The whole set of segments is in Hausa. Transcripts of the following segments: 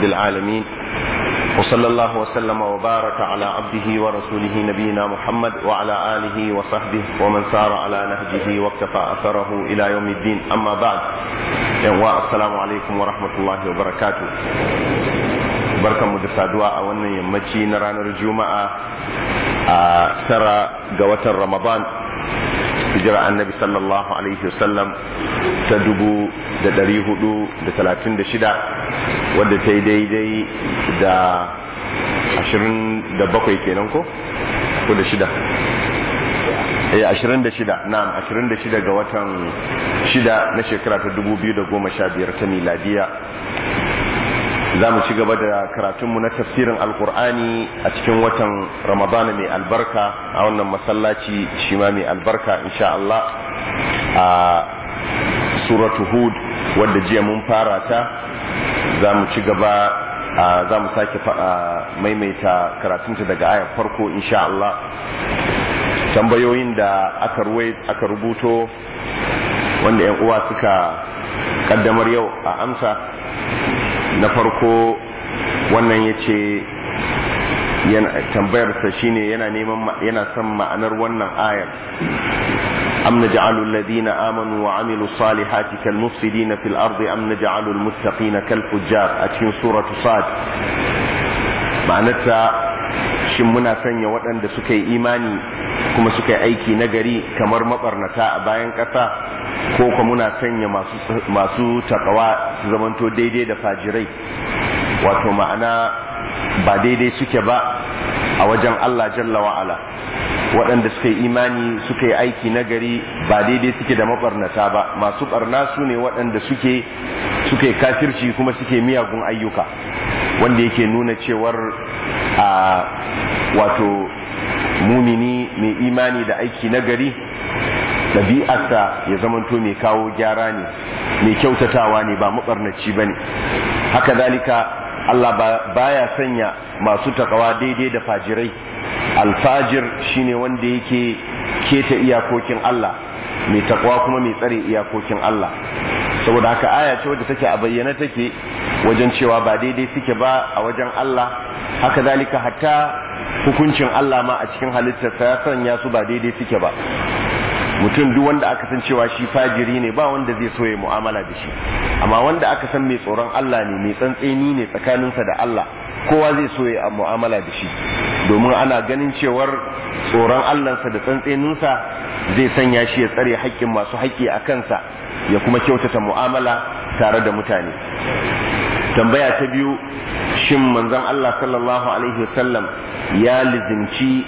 رب العالمين وصلى الله وسلم وبارك على عبده ورسوله نبينا محمد وعلى آله وصحبه ومن سار على نهجه واكتفى أثره إلى يوم الدين أما بعد السلام عليكم ورحمة الله وبركاته barkan mu da saduwa a wannan yammaci na ranar juma'a a tara ga watan ramadan hijira annabi sallallahu alaihi wasallam ta dubu da dari hudu da talatin da shida wadda ta yi daidai da ashirin da bakwai kenan ko ko da shida eh ashirin da shida na'am ashirin da shida ga watan shida na shekara ta dubu biyu da goma sha biyar ta miladiya za mu ci gaba da karatunmu na tafsirin alkur'ani a cikin watan ramadana mai albarka a wannan masallaci shi ma mai albarka insha Allah a suratu hud wadda jiya mun fara ta za mu ci gaba za mu sake maimaita karatunta daga ayar farko insha Allah tambayoyin da aka aka rubuto wanda 'yan uwa suka kaddamar yau a amsa na farko wannan ya ce tambayarsa shine yana neman yana son ma'anar wannan ayar am naj'alu alladhina amanu wa amilu salihati kal mufsidina fil ardi am naj'alu al muttaqina kal fujjar a cikin suratu sad ma'anarta shin muna sanya waɗanda suka yi imani kuma suka yi aiki nagari kamar mabarnata a bayan ƙasa ko kuma muna sanya masu masu takawa su zamanto daidai da fajirai wato ma'ana ba daidai suke ba a wajen Allah jalla wa'ala waɗanda suka yi imani suka yi aiki nagari ba daidai suke da mabarnata ba masu barna su ne waɗanda suke suka yi kafirci kuma suke miyagun ayyuka wanda yake nuna cewar a wato mumini mai imani da aiki nagari ɗabi'arsa ya zamanto mai kawo gyara ne mai kyautatawa ne ba mabarnaci ba ne haka zalika Allah baya sanya masu takawa daidai da fajirai alfajir shine wanda yake keta iyakokin Allah mai takawa kuma mai tsare iyakokin Allah saboda haka aya ce wadda take a bayyana take wajen cewa ba daidai suke ba a wajen Allah haka zalika hatta hukuncin Allah ma a cikin halittarsa ya sanya su ba daidai suke ba mutum duk wanda aka san cewa shi fajiri ne ba wanda zai so ya mu'amala da shi amma wanda aka san mai tsoron Allah ne mai tsantseni ne tsakaninsa da Allah kowa zai so ya mu'amala da shi domin ana ganin cewar tsoron Allahnsa da tsantseninsa zai sanya shi ya tsare haƙƙin masu haƙƙi a kansa ya kuma kyautata mu'amala tare da mutane tambaya ta biyu shin manzon Allah sallallahu alaihi wasallam ya lizimci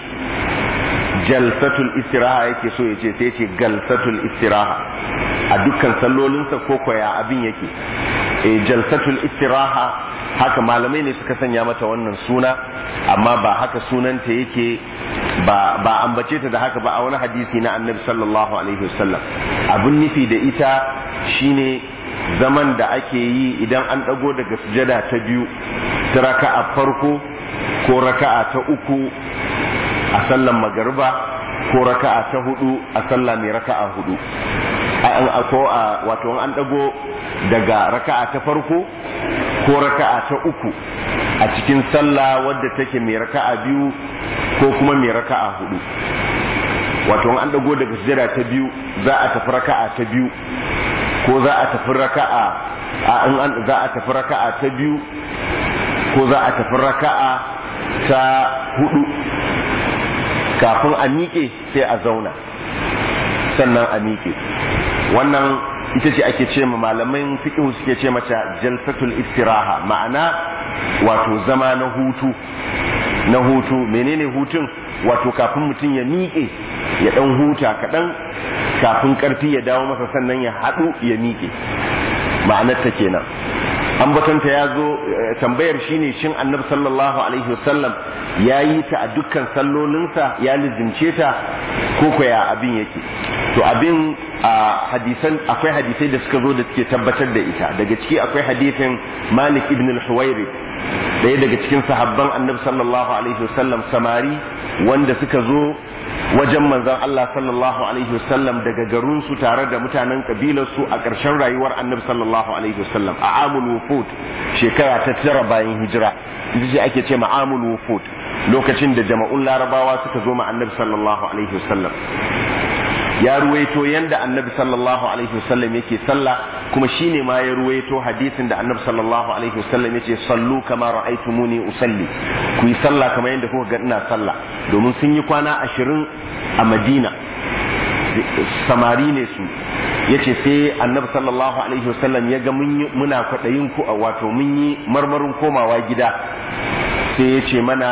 jalsatul istiraha yake so ya ce sai ce galsatul istiraha a dukkan sallolinsa ko koya abin yake e jalsatul istiraha haka malamai ne suka sanya mata wannan suna amma ba haka sunanta yake ba ba ambace ta da haka ba a wani hadisi na annabi sallallahu alaihi wasallam abin nufi da ita shine zaman da ake yi idan an dago daga sujada ta biyu ta raka'a farko ko raka'a ta uku a sallan magariba ko raka'a ta hudu a sallah mai raka'a hudu ko a wato an dago daga raka'a ta farko ko raka'a ta uku a cikin sallah wadda take mai raka'a biyu ko kuma mai raka'a hudu wato an dago daga sujada ta biyu za a tafi raka'a ta biyu ko za a tafi raka'a in an za a tafi raka'a ta biyu ko za a tafi raka'a ta hudu kafin a miƙe sai a zauna sannan a miƙe wannan ita ce ake ce ma malaman fiqh suke ce mata jalsatul istiraha ma'ana wato zama na hutu na hutu menene hutun wato kafin mutum ya miƙe ya ɗan huta kaɗan kafin ƙarfi ya dawo masa sannan ya haɗu ya miƙe ma'anarta kenan ambatanta ya zo tambayar shine shin annabi sallallahu alaihi wasallam ya yi ta a dukkan sallolinsa ya lizimce ta ko kwaya abin yake to abin a hadisan akwai hadisai da suka zo da suke tabbatar da ita daga ciki akwai hadisin malik ibn al-huwairi daya daga cikin sahabban annabi sallallahu alaihi wasallam samari wanda suka zo wajen manzon Allah sallallahu alaihi wasallam daga garin su tare da mutanen kabilar su a ƙarshen rayuwar annabi sallallahu alaihi wasallam a amul wufud shekara ta tara bayan hijira ita ce ake ce ma'amul wufud lokacin da jama'un larabawa suka zo ma annabi sallallahu alaihi wasallam ya ruwaito yanda annabi sallallahu alaihi wasallam yake sallah kuma shine ma ya ruwaito hadisin da annabi sallallahu alaihi wasallam yace sallu kama ra'aytumuni usalli ku yi sallah kamar yadda kuka ga ina sallah domin sun yi kwana ashirin a Madina samari ne su yace sai annabi sallallahu alaihi wasallam ya ga muna kwaɗayin ku wato mun yi marmarin komawa gida sai ya ce mana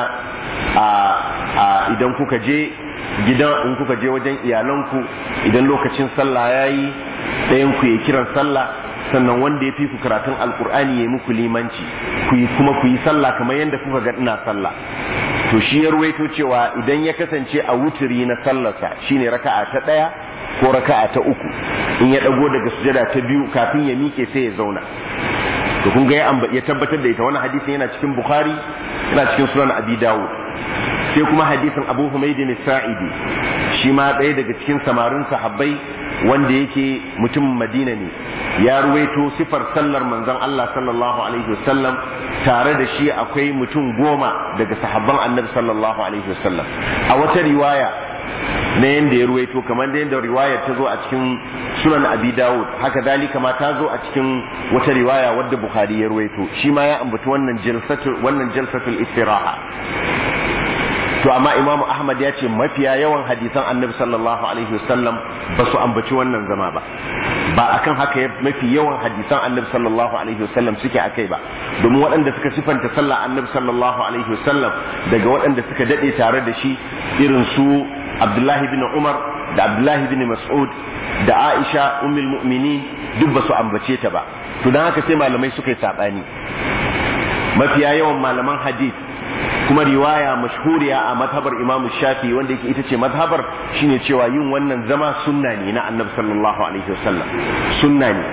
a idan kuka je gidan in kuka je wajen iyalanku idan lokacin sallah ya yi ɗayan ku ya kiran sallah sannan wanda ya fi ku karatun alkur'ani ya muku limanci ku yi kuma ku yi sallah kamar yadda kuka ga ina sallah to shi ya ruwaito cewa idan ya kasance a wuturi na sallarsa shine raka'a ta ɗaya ko raka'a ta uku in ya ɗago daga sujada ta biyu kafin ya miƙe sai ya zauna to kun ga ya tabbatar da ita wannan hadisin yana cikin bukhari yana cikin sunan abi dawud sai kuma hadisin abu humaydin sa'idi shi ma ɗaya daga cikin samarin sahabbai wanda yake mutumin madina ne ya ruwaito sifar sallar manzon Allah sallallahu alaihi wasallam tare da shi akwai mutum goma daga sahabban annabi sallallahu alaihi wasallam a wata riwaya na yadda ya ruwaito kamar da yadda riwayar ta zo a cikin sunan abi dawud haka dalika ma ta zo a cikin wata riwaya wadda bukhari ya ruwaito shi ma ya ambaci wannan jalsatul wannan jalsatul istiraha to amma imam ahmad ya ce mafiya yawan hadisan annabi sallallahu alaihi wasallam ba su ambaci wannan zama ba ba akan haka mafi yawan hadisan annabi sallallahu alaihi wasallam suke akai ba domin waɗanda suka sifanta sallah annabi sallallahu alaihi wasallam daga waɗanda suka dade tare da shi irin su abdullahi bin umar da abdullahi bin mas'ud da aisha ummul mu'minin duk ba su ambace ta ba to dan haka sai malamai suka yi sabani mafiya yawan malaman hadith kuma riwaya mashhuriya a mazhabar imamu shafi wanda yake ita ce mazhabar shine cewa yin wannan zama sunna ne na annabi sallallahu alaihi wasallam sunna ne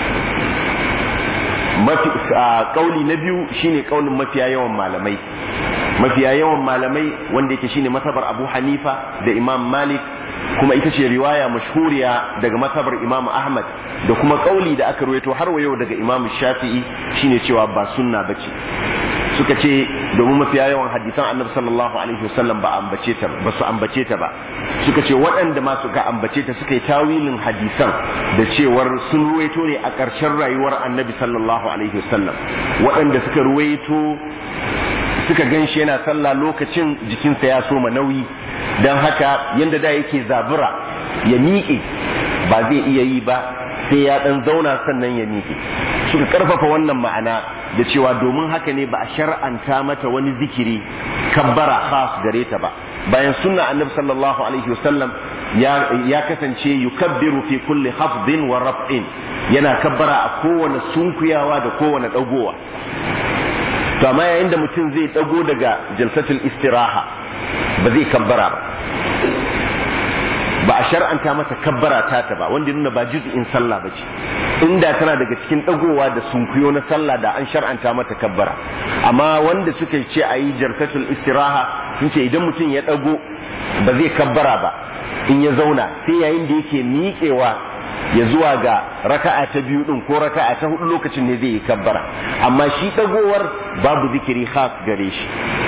mafi kauli na biyu shine kaulin mafiya yawan malamai mafiya yawan malamai wanda yake shine mazhabar abu hanifa da imam malik kuma ita ce riwaya mashhuriya daga mazhabar imam ahmad da kuma kauli da aka ruwaito har wa yau daga imam shafi'i shine cewa ba sunna bace suka ce domin mafiya yawan hadisan annabi sallallahu alaihi wasallam ba ambace ta ba su ambace ta ba suka ce waɗanda ma suka ambace ta suka yi tawilin hadisan da cewar sun ruwaito ne a ƙarshen rayuwar annabi sallallahu alaihi wasallam waɗanda suka ruwaito suka gan shi yana sallah lokacin jikinsa ya soma nauyi don haka yadda da yake zabura ya miƙe ba zai iya yi ba sai ya ɗan zauna sannan ya miƙe suka ƙarfafa wannan ma'ana da cewa domin haka ne ba a shar'anta mata wani zikiri kabbara khas gare ta ba bayan sunna annabi sallallahu alaihi wasallam ya kasance yukabbiru fi kulli hafdin wa raf'in yana kabbara a kowane sunkuyawa da kowane dagowa to amma yayin da mutum zai dago daga jalsatul istiraha ba zai kabbara ba ba a shar'anta masa kabbara ta ta ba wanda nuna ba juz'in sallah ba ce inda tana daga cikin dagowa da sunkuyo na sallah da an shar'anta mata kabbara amma wanda suka ce a yi jarkatul istiraha sun ce idan mutum ya dago ba zai kabbara ba in ya zauna sai yayin da yake miƙewa ya zuwa ga raka'a ta biyu din ko raka'a ta hudu lokacin ne zai yi kabbara amma shi dagowar babu zikiri khas gare shi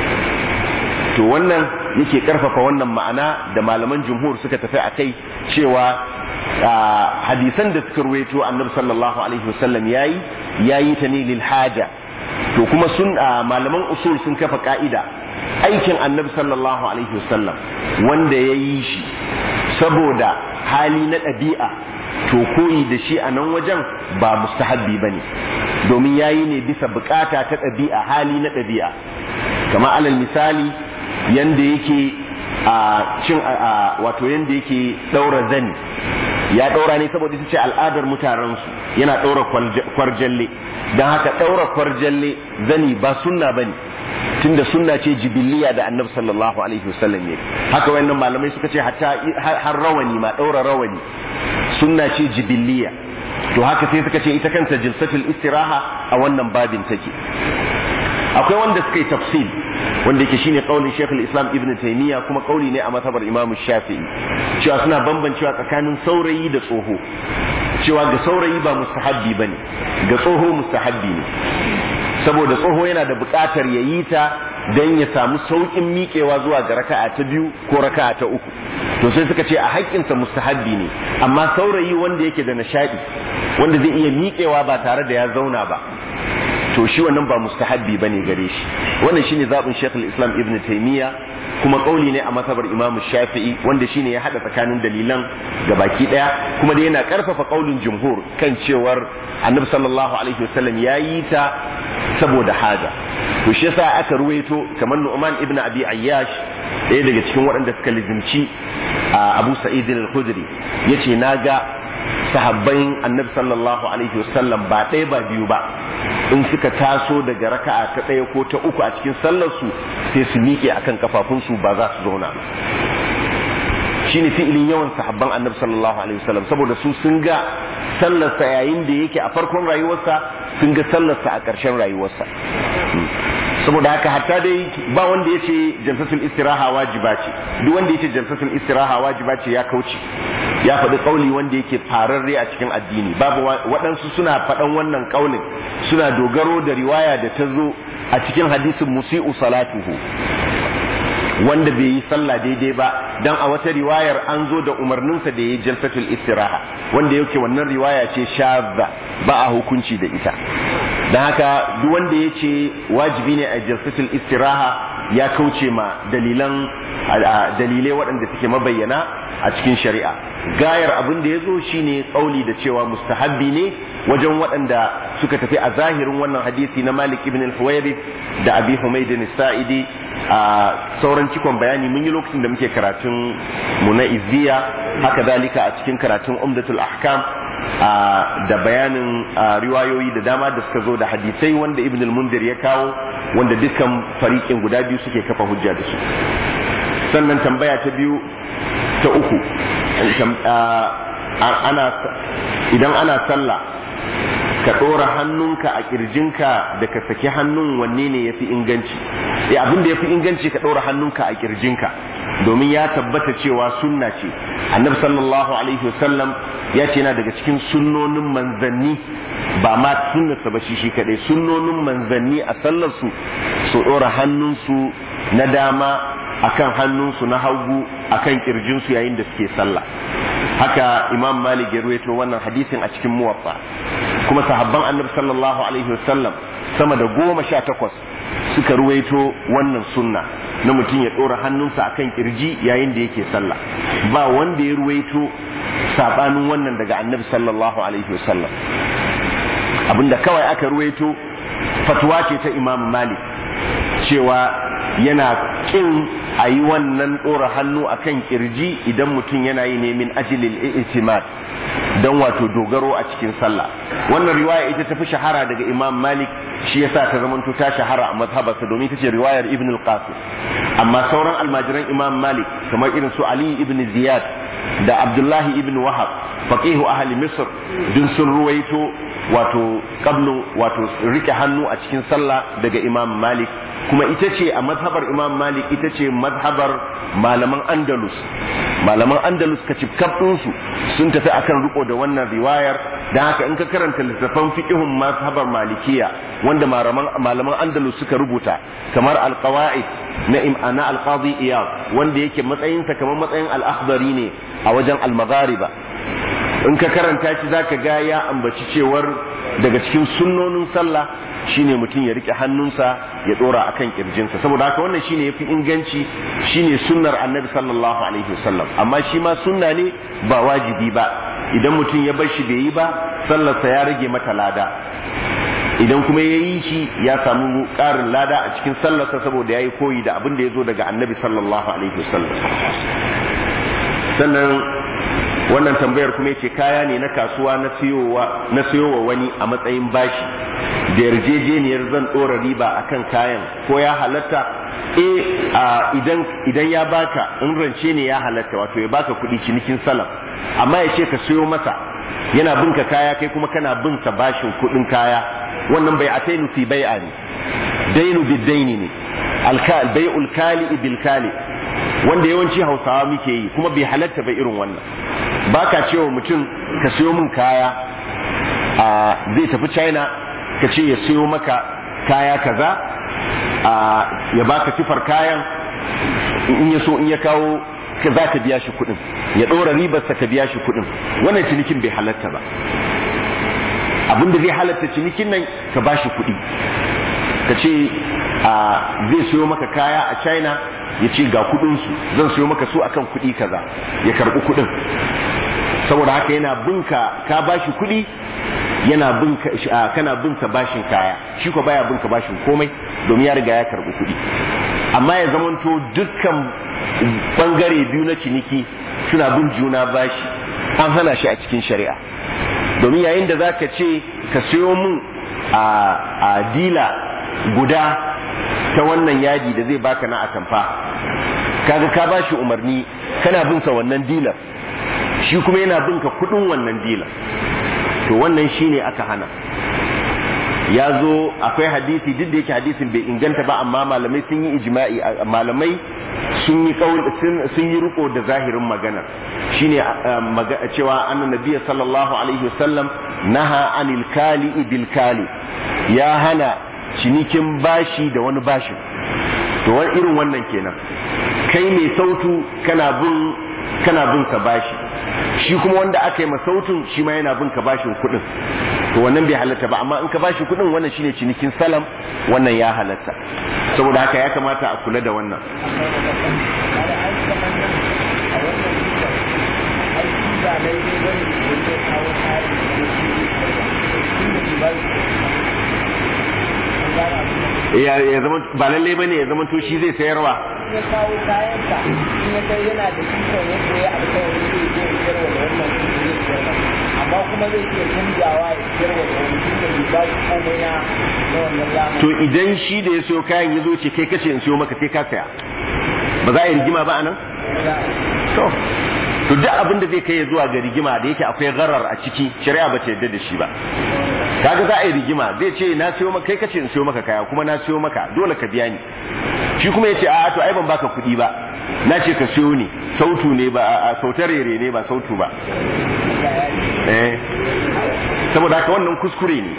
to wannan yake karfafa wannan ma'ana da malaman jumhur suka tafi a kai cewa hadisan da suka ruwaito annabi sallallahu alaihi wasallam yayi yayi ta ne lil haja to kuma sun malaman usul sun kafa ka'ida aikin annabi sallallahu alaihi wasallam wanda ya yi shi saboda hali na ɗabi'a to koyi da shi a nan wajen ba mustahabbi bane domin yayi ne bisa bukata ta ɗabi'a hali na ɗabi'a kamar alal misali yanda yake a cin wato yanda yake daura zani ya daura ne saboda ita ce al'adar mutanensu yana daura kwarjalle don haka daura kwarjalle zani ba sunna bane tunda sunna ce jibiliya da annabi sallallahu alaihi wasallam ne haka wayannan malamai suka ce hatta har rawani ma daura rawani sunna ce jibiliya to haka sai suka ce ita kanta jilsatul istiraha a wannan babin take akwai wanda suka yi tafsil wanda yake shine kaulin Sheikh islam Ibn Taymiyyah kuma kauli ne a matabar Imam Shafi'i cewa suna bambancewa tsakanin saurayi da tsoho cewa ga saurayi ba mustahabbi bane ga tsoho mustahabbi ne saboda tsoho yana da buƙatar ya yi ta don ya samu sauƙin miƙewa zuwa ga raka'a ta biyu ko raka'a ta uku to sai suka ce a haƙƙinsa mustahabbi ne amma saurayi wanda yake da nishaɗi wanda zai iya miƙewa ba tare da ya zauna ba to shi wannan ba mustahabbi bane gare shi wannan shine zaɓin Sheikh Islam Ibn Taymiyyah kuma kauli ne a masabar Imam Shafi'i wanda shine ya hada tsakanin dalilan ga baki daya kuma da yana karfafa kaulin jumhur kan cewar Annabi sallallahu alaihi wasallam ya yi ta saboda haja to shi yasa aka ruwaito kamar Nu'man ibn Abi Ayyash ɗaya daga cikin waɗanda suka lizimci Abu Sa'id al-Khudri yace naga sahabban Annabi sallallahu alaihi wasallam ba ɗaya ba biyu ba in suka taso daga raka'a ta ɗaya ko ta uku a cikin sallarsu sai su miƙe akan kafafunsu ba za su zauna ba shine fi'ilin yawan sahabban annabi sallallahu alaihi wasallam saboda su sun ga sallarsa yayin da yake a farkon rayuwarsa sun ga sallarsa a ƙarshen rayuwarsa saboda haka hatta dai ba wanda ya ce jalsatul istiraha wajiba ce duk wanda ya ce jalsatul istiraha wajiba ce ya kauce ya faɗi ƙauli wanda yake fararre a cikin addini babu waɗansu suna faɗan wannan ƙaulin suna dogaro da riwaya da ta zo a cikin hadisin musi'u salatuhu wanda bai yi sallah daidai ba dan a wata riwayar an zo da umarninsa da ya jalsatul istiraha wanda yake wannan riwaya ce shadda ba a hukunci da ita dan haka duk wanda ya ce wajibi ne a jalsatul istiraha ya kauce ma dalilan dalilai waɗanda suke mabayyana a cikin shari'a gayar abin da ya zo shine kauli da cewa mustahabbi ne wajen waɗanda suka tafi a zahirin wannan hadisi na Malik ibn al-Huwayrith da Abi Humayd al-Sa'idi a sauran cikon bayani mun yi lokacin da muke karatun mu na izziya haka zalika a cikin karatun umdatul ahkam da bayanin riwayoyi da dama da suka zo da hadisai wanda ibn al-mundir ya kawo wanda dukkan fariƙin guda biyu suke kafa hujja da su sannan tambaya ta biyu ta uku ana idan ana sallah ka ɗora hannunka a ƙirjinka da ka saki hannun wanne ne ya fi inganci ya abin da ya fi inganci ka ɗora hannunka a ƙirjinka domin ya tabbata cewa sunna ce annabi sallallahu alaihi wasallam ya ce yana daga cikin sunnonin manzanni ba ma sunnarsa ba shi shi kaɗai sunnonin manzanni a sallarsu su ɗora hannunsu na dama akan hannunsu na hagu akan ƙirjinsu yayin da suke sallah haka imam malik ya ruwaito wannan hadisin a cikin muwaffa kuma sahabban annabi sallallahu alaihi wasallam sama da goma sha takwas suka ruwaito wannan sunna na mutum ya ɗora hannunsa akan kirji yayin da yake sallah ba wanda ya ruwaito sabanin wannan daga annabi sallallahu alaihi wasallam abinda kawai aka ruwaito fatuwa ce ta imam malik cewa yana kin a yi wannan ɗora hannu a kan ƙirji idan mutum yana yi ne min ajilil i'timad don wato dogaro a cikin sallah wannan riwaya ita tafi shahara daga imam malik shi yasa ta zamanto ta shahara a mazhabarsa domin ita ce riwayar ibn al-qasim amma sauran almajiran imam malik kamar irin su ali ibn ziyad da abdullahi ibn wahab faqihu ahli misr dun sun ruwaito wato qablu wato rike hannu a cikin sallah daga imam malik kuma ita ce a mazhabar imam malik ita ce mazhabar malaman andalus malaman andalus ka su sun tafi akan riko da wannan riwayar da haka in ka karanta littattafan fiqhun mazhabar malikiya wanda malaman andalus suka rubuta kamar alqawaid na imana alqadi iyad wanda yake matsayinsa kamar matsayin al-akhdari ne a wajen al-maghariba in ka karanta shi zaka ga ya ambaci cewar daga cikin sunnonin sallah shine mutum ya rike hannunsa ya dora akan kirjinsa saboda haka wannan shine yafi inganci shine sunnar annabi sallallahu alaihi wasallam amma shi ma sunna ne ba wajibi ba idan mutum ya bar shi bai yi ba sallarsa ya rage mata lada idan kuma ya yi shi ya samu ƙarin lada a cikin sallarsa saboda ya yi koyi da abin da ya zo daga annabi sallallahu alaihi wasallam sannan wannan tambayar kuma yace kaya ne na kasuwa na siyowa na siyowa wani a matsayin bashi da yarjejeniyar zan dora riba akan kayan ko ya halatta eh idan idan ya baka in rance ne ya halatta wato ya baka kuɗi cinikin salaf amma ya ce ka siyo masa yana bin ka kaya kai kuma kana bin sa bashin kuɗin kaya wannan bai atainu fi bai'a ne dainu bidaini ne alkal bai'ul kali bil kali wanda yawanci hausawa muke yi kuma bai halatta ba irin wannan ba ka cewa mutum ka siyo min kaya a zai tafi china ka ce ya siyo maka kaya kaza a ya baka sifar kayan in ya so in ya kawo ka za ka biya shi kuɗin ya ɗora ribarsa ka biya shi kuɗin wannan cinikin bai halatta ba abin da zai halatta cinikin nan ka ba shi kuɗi ka ce zai siyo maka kaya a china ya ce ga kuɗinsu zan siyo maka su akan kuɗi kaza ya karɓi kuɗin saboda haka yana binka ka ba shi kuɗi yana binka kana binsa bashin kaya shi ko baya binka bashin komai domin ya riga ya karɓi kuɗi amma ya zamanto dukkan bangare biyu na ciniki suna bin juna bashi an hana shi a cikin shari'a domin yayin da zaka ce ka siyo mun a dila guda ta wannan yadi da zai baka na atamfa kaga ka bashi umarni kana bin sa wannan dilar shi kuma yana bin ka kudin wannan dilar to wannan shine aka hana ya zo akwai hadisi duk da yake hadisin bai inganta ba amma malamai sun yi ijma'i malamai sun yi sun yi riko da zahirin magana shine cewa annan nabiyyi sallallahu alaihi wasallam naha anil kali bil kali ya hana cinikin bashi da wani bashin to wani irin wannan kenan kai mai sautu kana bin kana bin ka bashi shi kuma wanda aka yi masautun shi ma yana bin ka bashin kuɗin to wannan bai halatta ba amma in ka bashi kuɗin wannan shine cinikin salam wannan ya halatta saboda haka ya kamata a kula da wannan ya zama ba lalle ba ne ya zama to shi zai sayarwa ya kawo kayansa in ya kai yana da ikon yadda ya alkawari zai zo ya sayarwa da wannan kuɗi zai sayarwa amma kuma zai iya canjawa ya sayarwa da wani tun da bai ba shi komai na na wannan zamani. to idan shi da ya siyo kayan ya zo ce kai kace in siyo maka sai ka saya ba za a yi rigima ba anan to to duk abin da zai kai ya zuwa ga rigima da yake akwai gharar a ciki shari'a ba ta yarda da shi ba kaga za a yi rigima zai ce na siyo maka kai kace in siyo maka kaya kuma na siyo maka dole ka biya ni shi kuma ya ce a to ai ban baka kuɗi ba na ce ka siyo ni sautu ne ba a sautar rere ne ba sautu ba eh saboda haka wannan kuskure ne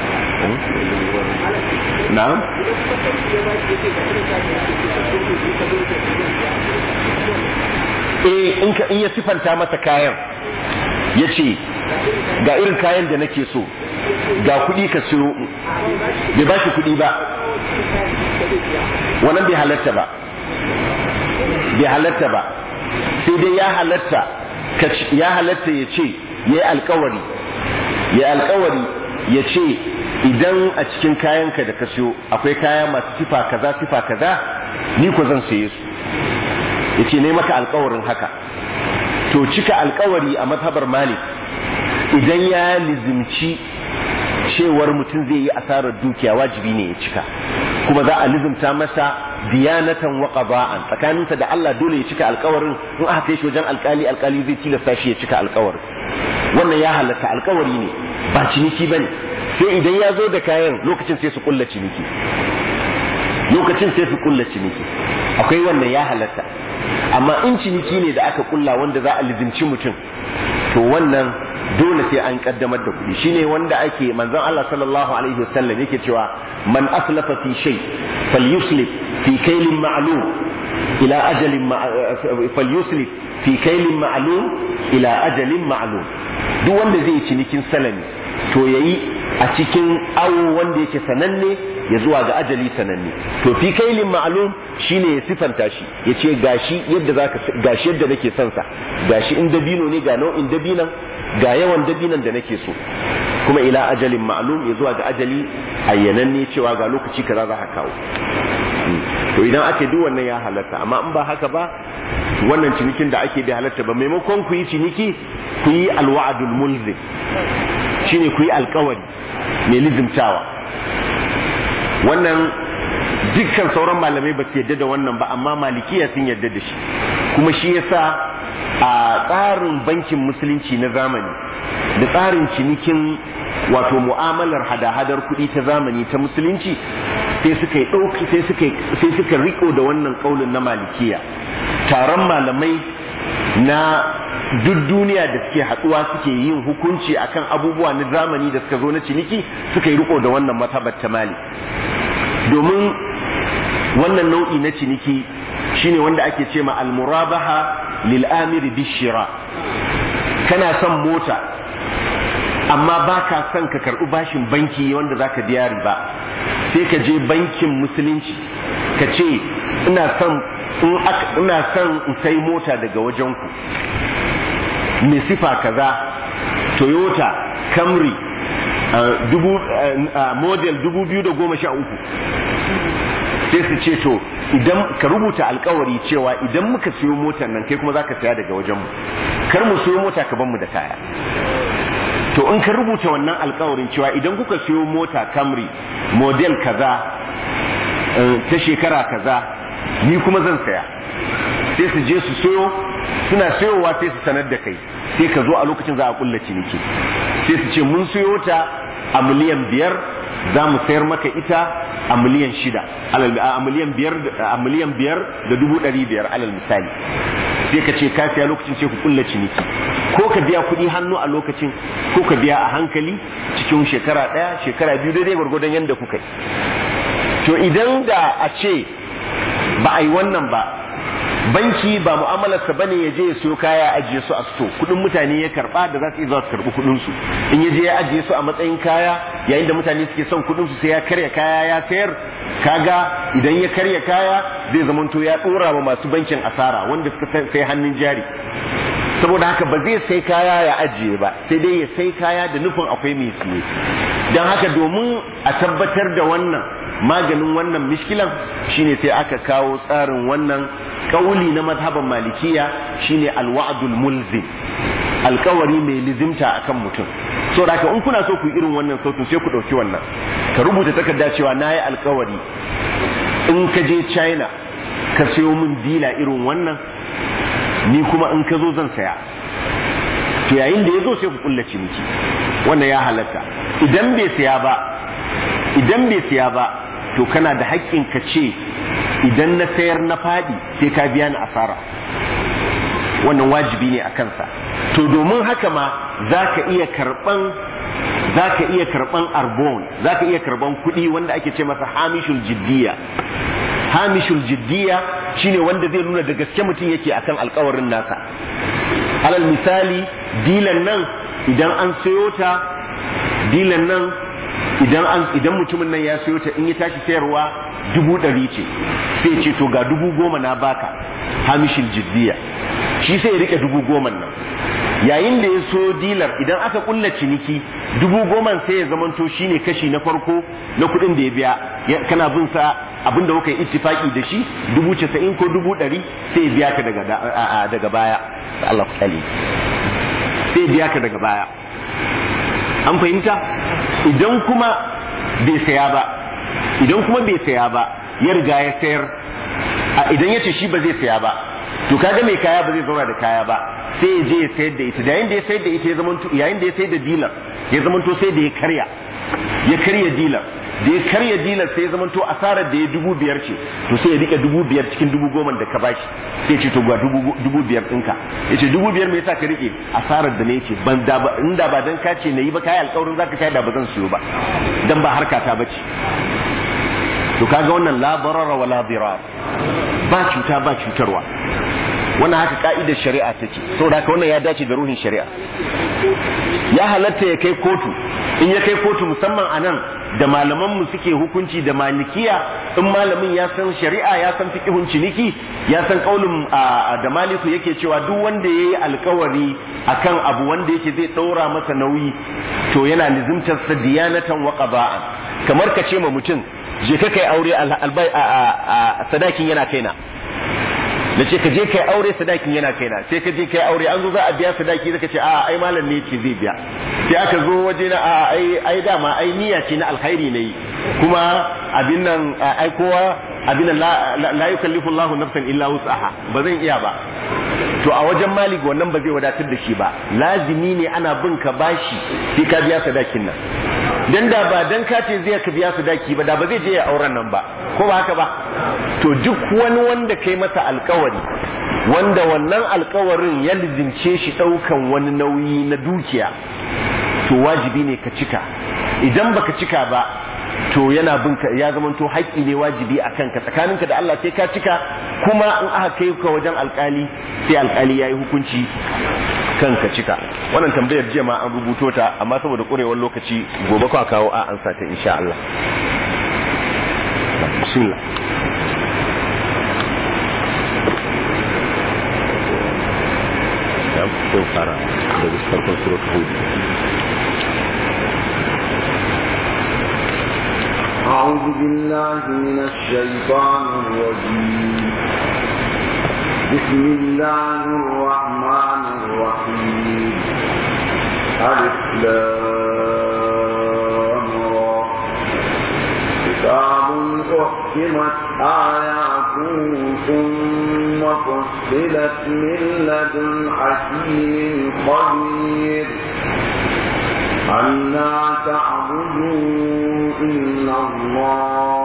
na'am eh in ka in ya sifanta masa kayan ya ce ga irin kayan da nake so ga kuɗi ka siyo bai ba shi kuɗi ba wannan bai halatta ba bai halatta ba sai dai ya halatta ya halatta ya ce ya yi alkawari ya alkawari ya ce idan a cikin kayanka da ka siyo akwai kaya masu sifa kaza sifa kaza ni ko zan saye su ya ce ne maka alkawarin haka to cika alkawari a mazhabar malik idan ya lizimci cewar mutum zai yi asarar dukiya wajibi ne ya cika kuma za a lizimta masa diyanatan wa qada'an tsakaninsa da Allah dole ya cika alkawarin in aka kai shi wajen alkali alkali zai tilasta shi ya cika alkawarin wannan ya halatta alkawari ne ba ciniki bane sai idan ya zo da kayan lokacin sai su kulla ciniki lokacin sai su kulla ciniki akwai wannan ya halatta amma in ciniki ne da aka kulla wanda za a lizimci mutum to wannan dole sai an kaddamar da kuɗi shine wanda ake manzon Allah sallallahu alaihi wasallam yake cewa man aslafa fi shay falyuslif fi kaylin ma'lum ila ajalin falyuslif fi kaylin ma'lum ila ajalin ma'lum duk wanda zai cinikin salami to yayi a cikin awo wanda yake sananne ya zuwa ga ajali sananne to fi kailin ma'lum shine ya sifanta shi ya ce gashi yadda zaka gashi yadda nake son sa gashi in dabino ne ga nau'in dabinan ga yawan dabinan da nake so kuma ila ajalin ma'lum ya zuwa ga ajali ayyananne cewa ga lokaci kaza za ka kawo to idan ake duk wannan ya halatta amma in ba haka ba wannan cinikin da ake bai halatta ba maimakon ku yi ciniki ku yi alwa'adul mulzim shine ku yi alkawari mai lizimtawa wannan dukkan sauran malamai ba su yadda da wannan ba amma malikiya sun yadda da shi kuma shi yasa a tsarin bankin musulunci na zamani da tsarin cinikin wato mu'amalar hada-hadar kuɗi ta zamani ta musulunci sai suka yi ɗauki sai suka sai suka riko da wannan kaulin na malikiya taron malamai na duk duniya da suke haɗuwa suke yin hukunci akan abubuwa na zamani da suka zo na ciniki suka yi riko da wannan matabar ta malik domin wannan nau'i na ciniki shine wanda ake ce ma almurabaha lil amiri bishira kana son mota amma ba ka son ka karɓi bashin banki wanda za ka biya riba sai ka je bankin musulunci ka ce ina son ina son in sai mota daga wajenku mai sifa kaza toyota camry dubu model dubu biyu da goma sha uku sai su ce to idan ka rubuta alkawari cewa idan muka siyo motar nan kai kuma za ka saya daga wajenmu kar mu siyo mota ka ban mu da kaya to in ka rubuta wannan alkawarin cewa idan kuka siyo mota camry model kaza ta shekara kaza ni kuma zan saya sai su je su siyo suna siyowa sai su sanar da kai sai ka zo a lokacin za a kulla ciniki sai su ce mun siyo ta a miliyan biyar za mu sayar maka ita a miliyan shida a miliyan biyar a miliyan biyar da dubu ɗari biyar alal misali sai ka ce ka siya lokacin sai ku kulla ciniki ko ka biya kuɗi hannu a lokacin ko ka biya a hankali cikin shekara ɗaya shekara biyu daidai gwargwadon yadda kuka yi to idan da a ce ba a yi wannan ba banki ba mu'amalarsa bane ya je ya siyo kaya ajiye su a sto kudin mutane ya karba da za su iya za su karbi kudin su in ya je ya ajiye su a matsayin kaya yayin da mutane suke son kudin su sai ya karya kaya ya sayar kaga idan ya karya kaya zai zamanto ya dora wa masu bankin asara wanda suka sai hannun jari saboda haka ba zai sai kaya ya ajiye ba sai dai ya sai kaya da nufin akwai mai siye don haka domin a tabbatar da wannan maganin wannan mishkilan shine sai aka kawo tsarin wannan kauli na mazhaban malikiya shine alwa'dul mulzim alkawari mai lizimta akan mutum so da in kuna so ku irin wannan sautin sai ku dauki wannan ka rubuta takarda cewa nayi alkawari in ka je China ka sayo min dila irin wannan ni kuma in ka zo zan saya to yayin da ya zo sai ku kulla ciniki wannan ya halatta idan bai saya ba idan bai saya ba to kana da haƙƙin ka ce idan na sayar na faɗi sai ka biya ni asara wannan wajibi ne a kansa to domin haka ma za ka iya karɓan za ka iya karɓan arbon za ka iya karɓan kuɗi wanda ake ce masa hamishul jiddiya hamishul jiddiya shine wanda zai nuna da gaske mutum yake akan alkawarin nasa alal misali dilan nan idan an sayo ta dilan nan idan an idan mutumin nan ya sayo ta in ya tashi sayarwa dubu ɗari ce sai ce to ga dubu goma na baka hamishin jiddiya shi sai ya rike dubu goma nan yayin da ya so dilar idan aka kulla ciniki dubu goma sai ya zamanto shine kashi na farko na kuɗin da ya biya kana bin sa abin da kuka yi ittifaki da shi dubu casa'in ko dubu ɗari sai ya biya ka daga daga baya Allah ku sai ya biya ka daga baya an fahimta idan kuma bai saya ba idan kuma bai saya ba ya riga ya sayar idan ya ce shi ba zai saya ba to kaga mai kaya ba zai zauna da kaya ba sai ya je ya sayar da ita da yayin da ya sayar da ita ya zamanto yayin da ya sayar da dilar ya zamanto sai da ya karya ya karya dilar da ya karya dilar sai ya zamanto asarar da ya dubu biyar ce to sai ya rike dubu biyar cikin dubu goma da ka bashi sai ce to ga dubu biyar ɗinka ya ce dubu biyar me yasa ka rike asarar da ne ce ban da ba inda ba dan ka ce na yi ba kayi alƙawarin zaka kai da ba zan siyo ba dan ba harka ta bace to kaga wannan la darara wa la dirar ba cuta ba cutarwa wannan haka ka'idar shari'a take saboda haka wannan ya dace da ruhin shari'a ya halatta ya kai kotu in ya kai kotu musamman a nan da malaman mu suke hukunci da malikiya in malamin ya san shari'a ya san fiqhun ciniki ya san kaulin da maliku yake cewa duk wanda yayi alkawari akan abu wanda yake zai daura masa nauyi to yana lizimtar sa diyanatan wa qada'an kamar ka ce ma mutum je ka kai aure albai a sadakin yana kaina da ce ka je kai aure sadakin yana kaina sai ka je kai aure an zo za a biya sadaki zaka ce a ai malam ne ce zai biya sai aka zo waje na a ai ai dama ai niyya ce na alkhairi ne kuma abin nan ai kowa abin nan la yukallifu Allahu nafsan illa wus'aha ba zan iya ba to a wajen malik wannan ba zai wadatar da shi ba lazimi ne ana bin ka bashi sai ka biya sadakin nan dan da ba dan ka ce zai ka biya su daki ba da ba zai je ya auren nan ba ko ba haka ba to duk wani wanda kai masa alkawari wanda wannan alkawarin ya lizince shi daukan wani nauyi na dukiya to wajibi ne ka cika idan baka cika ba to yana binka ya zama to haƙƙi ne wajibi a kanka tsakaninka da Allah sai ka cika kuma in aka kai ka wajen alƙali sai alƙali ya yi hukunci kanka cika wannan tambayar jiya ma an rubuto ta amma saboda ƙurewar lokaci gobe kwa kawo a ansa ta insha Allah bismillah ya fito fara daga farkon suratul hud أعوذ بالله من الشيطان الرجيم بسم الله الرحمن الرحيم ألف لام را كتاب أحكمت آياته ثم فصلت من لدن حكيم خبير ألا تعبدوا إلا الله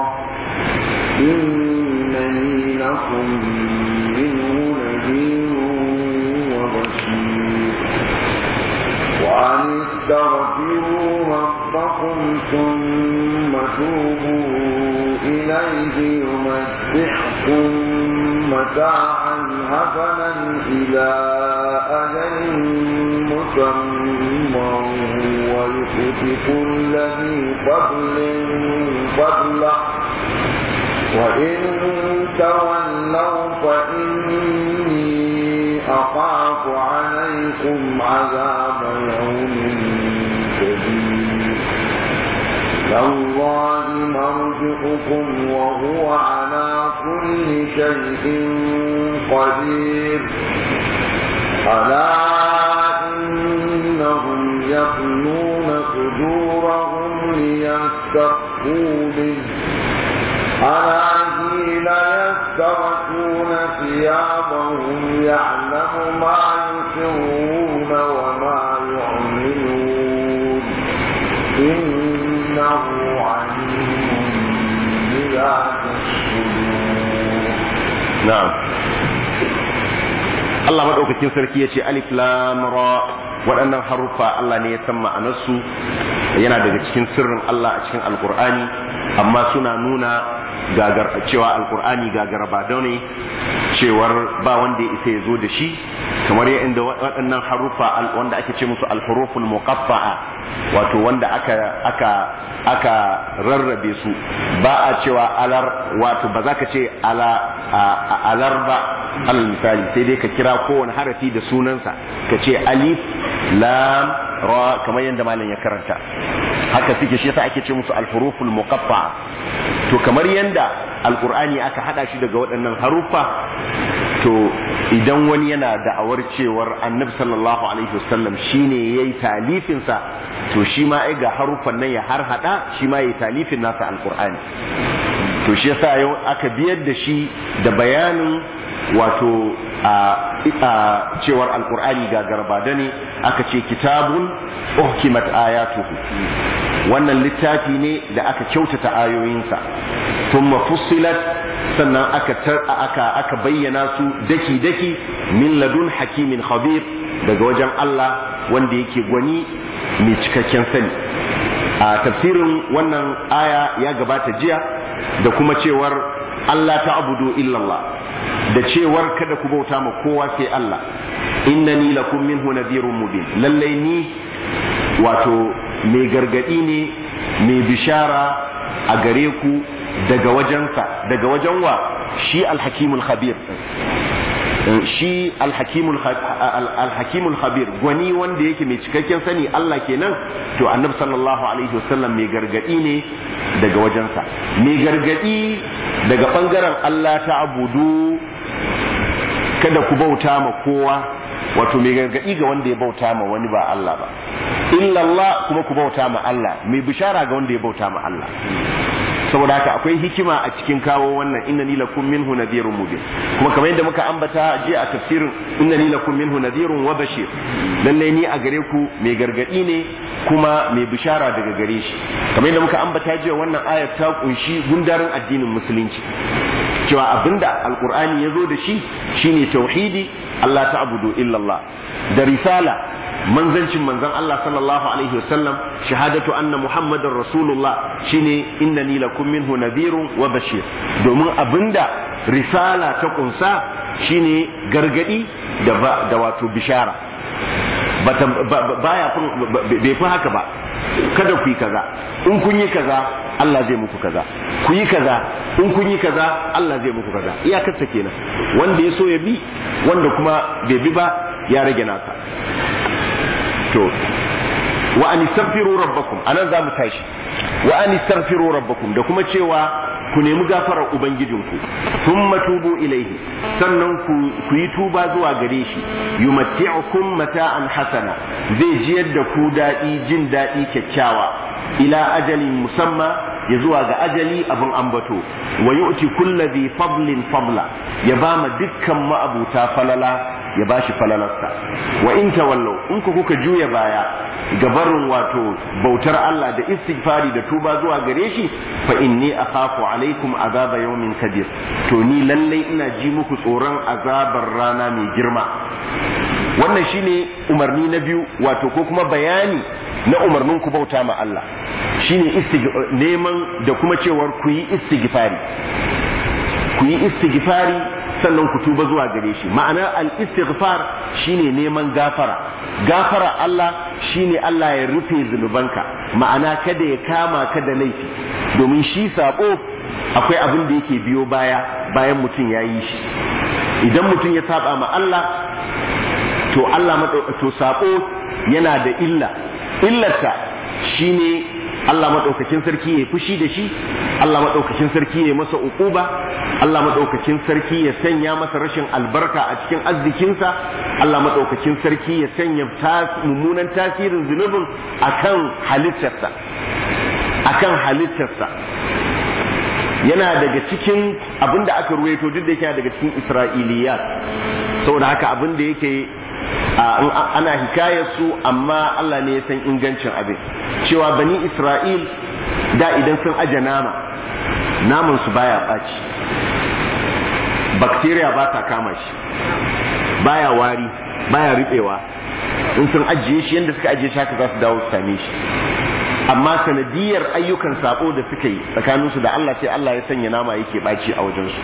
إنني لكم منه نذير وبشير وأن استغفروا ربكم ثم توبوا إليه يمتعكم متاعا حسنا إلى أجل مسمى ويؤتي كل ذي فضل فضله وإن تولوا فإني أخاف عليكم عذاب يوم كبير لله مرجعكم وهو على كل شيء قدير ألا إنهم يقنون صدورهم ليستخفوا به ألا حين يستغشون ثيابهم يعلم ما يسرون وما يعلنون إنه عليم بذات الصدور na'am Allah madaukakin sarki yace alif lam ra waɗannan haruffa Allah ne ya san ma'anarsu yana daga cikin sirrin Allah a cikin alkur'ani amma suna nuna gagar cewa alkur'ani gagar ba ne cewar ba wanda ya isa ya zo da shi kamar inda waɗannan haruffa wanda ake ce musu alhuruful muqaffa'a wato wanda aka aka aka rarrabe su ba a cewa alar wato ba za ka ce ala alar ba alal misali sai dai ka kira kowane harafi da sunansa ka ce alif lam ra kamar yadda malam ya karanta haka suke shi yasa ake ce musu alhuruful muqaffa to kamar yadda alqur'ani aka hada shi daga waɗannan haruffa to idan wani yana da'awar cewar annabi sallallahu alaihi wasallam shine yayi talifin sa to shi ma ai ga haruffan nan ya har hada shi ma yayi talifin nasa alqur'ani to shi yasa yau aka biyar da shi da bayanin wato a cewar alkur'ani ga garbada ne aka ce kitabun uhkimat ayatuhu wannan littafi ne da aka kyautata ayoyinsa thumma fussilat sannan aka aka aka bayyana su daki daki min ladun hakimin khabir daga wajen Allah wanda yake gwani mai cikakken sani a tafsirin wannan aya ya gabata jiya da kuma cewar Allah ta abudu illallah da cewar kada ku bauta ma kowa sai Allah innani lakum minhu nadhirun mubin lallai ni wato mai gargadi ne mai bishara a gare ku daga wajensa daga wajen wa shi alhakimul khabir shi alhakimul alhakimul khabir gwani wanda yake mai cikakken sani Allah kenan to annabi sallallahu alaihi wasallam mai gargadi ne daga wajensa mai gargadi daga bangaren Allah ta abudu kada ku bauta ma kowa wato mai gargadi ga wanda ya bauta ma wani ba Allah ba illallah kuma ku bauta ma Allah mai bishara ga wanda ya bauta ma Allah saboda haka akwai hikima a cikin kawo wannan innani lakum minhu nadhirun mubin kuma kamar yadda muka ambata je a tafsirin innani lakum minhu nadhirun wa bashir lalle ni a gare ku mai gargadi ne kuma mai bishara daga gare shi kamar yadda muka ambata jiya wannan ayat ta kunshi gundarin addinin musulunci cewa abinda alqur'ani ya zo da shi shine tauhidi Allah ta'budu illallah da risala manzancin manzon Allah sallallahu alaihi wasallam shahadatu anna muhammadar rasulullah shine innani lakum minhu nadhirun wa bashir domin abinda risala ta kunsa shine gargadi da da wato bishara baya bai fi haka ba kada ku yi kaza in kun yi kaza Allah zai muku kaza ku yi kaza in kun yi kaza Allah zai muku kaza iyakarsa kenan wanda ya so ya bi wanda kuma bai bi ba ya rage nasa to wa an istaghfiru rabbakum anan za mu tashi wa an istaghfiru rabbakum da kuma cewa ku nemi gafarar ubangijinku thumma tubu ilaihi sannan ku ku yi tuba zuwa gare shi yumatti'ukum mata'an hasana zai jiyar da ku daɗi jin daɗi kyakkyawa ila ajalin musamma ya zuwa ga ajali abin ambato wa yu'ti kulli dhi fadlin fadla ya bama dukkan ma'abuta falala ya bashi falalarsa wa in tawallau in ku kuka juya baya gabarin wato bautar Allah da istighfari da tuba zuwa gare shi fa inni akhafu alaikum azaba yawmin kabir to ni lalle ina ji muku tsoron azabar rana mai girma wannan shine umarni na biyu wato ko kuma bayani na umarnin ku bauta ma Allah shine neman da kuma cewar ku yi istighfari ku yi istighfari sannan ku tuba zuwa gare shi ma'anar al-istighfar shine neman gafara gafara Allah shine Allah ya rufe zunubanka ma'ana kada ya kama ka da laifi domin shi sabo akwai abin da yake biyo baya bayan mutum ya yi shi idan mutum ya saba ma Allah to Allah to sabo yana da illa illarta shine Allah maɗaukakin sarki ya fushi da shi Allah maɗaukakin sarki ya masa uquba Allah maɗaukakin sarki ya sanya masa rashin albarka a cikin arzikinsa Allah maɗaukakin sarki ya sanya mummunan tasirin zunubin akan halittarsa akan halittarsa yana daga cikin abin da aka ruwaito duk da yake daga cikin isra'iliyat saboda haka abin da yake ana hikayar su amma Allah ne ya san ingancin abin cewa bani Isra'il da idan sun aje nama naman su baya ɓaci bacteria ba ta kama shi baya wari baya riɓewa in sun ajiye shi yadda suka ajiye shi haka za su dawo su same shi amma sanadiyar ayyukan sabo da suka yi tsakaninsu da Allah sai Allah ya sanya nama yake ɓaci a wajensu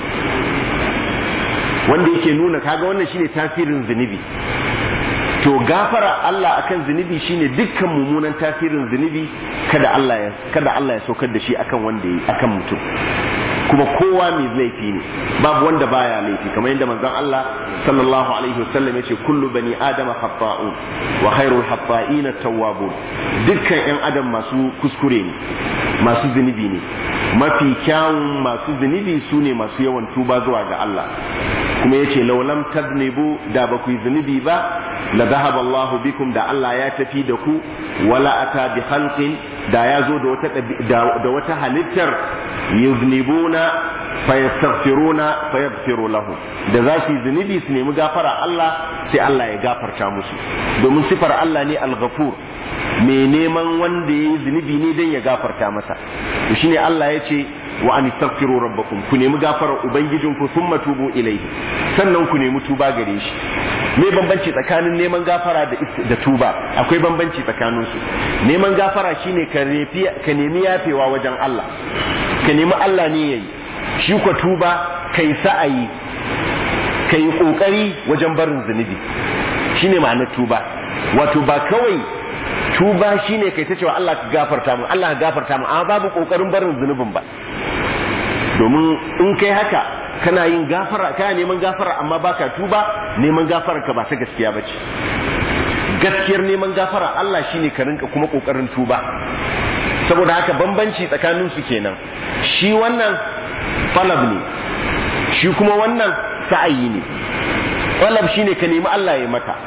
wanda yake nuna kaga wannan shine tasirin zunubi to gafara Allah akan zunubi shine dukkan mummunan tasirin zunubi kada Allah ya kada Allah ya saukar da shi akan wanda yi akan mutum kuma kowa mai laifi ne babu wanda baya laifi kamar yadda manzon Allah sallallahu alaihi wasallam yace kullu bani adama khata'un wa khairul khata'ina tawwabun dukkan yan adam masu kuskure ne masu zunubi ne mafi kyawun masu zunubi su ne masu yawan tuba zuwa ga Allah kuma yace laulam tadnibu da ba ku yi zunubi ba la dhahaba Allah bikum da Allah ya tafi da ku wala ata bi khalqin da ya zo da wata da wata halittar yuznibuna fayastaghfiruna fayaghfiru lahu da za su yi zunubi su nemi gafara Allah sai Allah ya gafarta musu domin sifar Allah ne al-ghafur mai neman wanda ya yi zunubi ne don ya gafarta masa to shine Allah ya ce wa an istaghfiru rabbakum ku nemi gafarar ubangijinku thumma tubu ilayhi sannan ku nemi tuba gare shi me bambanci tsakanin neman gafara da da tuba akwai bambanci tsakanin su neman gafara shine ka ka nemi yafewa wajen Allah ka nemi Allah ne yayi shi ko tuba kai sa'ayi kai kokari wajen barin zunubi shine ma'anar tuba wato ba kawai tuba shine kai ta cewa Allah ka gafarta mu Allah ka gafarta mu amma babu kokarin barin zunubin ba domin in kai haka kana yin gafara kana neman gafara amma baka tuba neman gafara ka ba ta gaskiya bace gaskiyar neman gafara Allah shine ka rinka kuma kokarin tuba saboda haka bambanci tsakanin su kenan shi wannan falab ne shi kuma wannan sa'ayi ne falab shine ka nemi Allah ya maka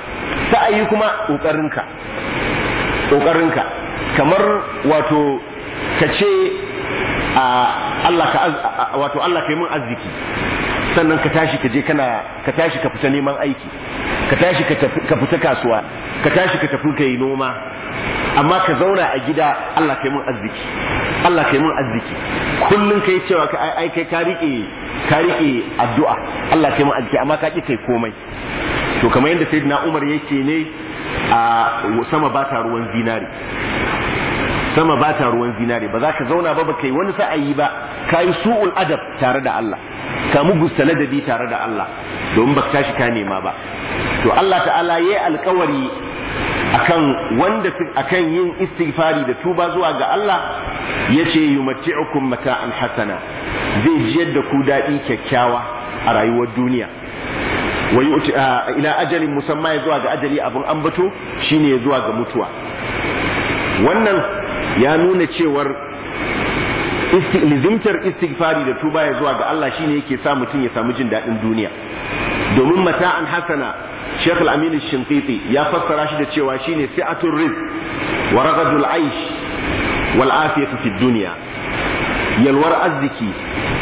sa'ayi kuma ƙoƙarinka ƙoƙarinka kamar wato ka ce a Allah ka wato Allah ka yi min arziki sannan ka tashi ka je kana ka tashi ka fita neman aiki ka tashi ka fita kasuwa ka tashi ka tafi ka yi noma amma ka zauna a gida Allah ka yi min arziki Allah ka yi min arziki kullun kai cewa ka ai kai ka rike ka rike addu'a Allah ka yi min arziki amma ka ki kai komai to kamar yadda sayyidina Umar yake ne a sama ba ta ruwan zinari sama ba ta ruwan zinari ba za ka zauna ba ba kai wani sa'ayi ba ka yi su'ul adab tare da Allah ka mugusta ladabi tare da Allah domin ba tashi ka nema ba to Allah ta'ala yayi alkawari akan wanda akan yin istighfari da tuba zuwa ga Allah yace yumatti'ukum mata'an hasana zai jiyar da ku dadi kyakkyawa a rayuwar duniya wa yu'ti ila ajalin musamma ya zuwa ga ajali abun ambato shine zuwa ga mutuwa wannan ya nuna cewar lizimtar istighfari da tuba ya zuwa ga Allah shine yake sa mutum ya samu jin daɗin duniya domin mata'an hasana Sheikh Al-Amin Shinqiti ya fassara shi da cewa shine si'atul rizq wa raghadul aish wal afiyatu fid dunya yalwar arziki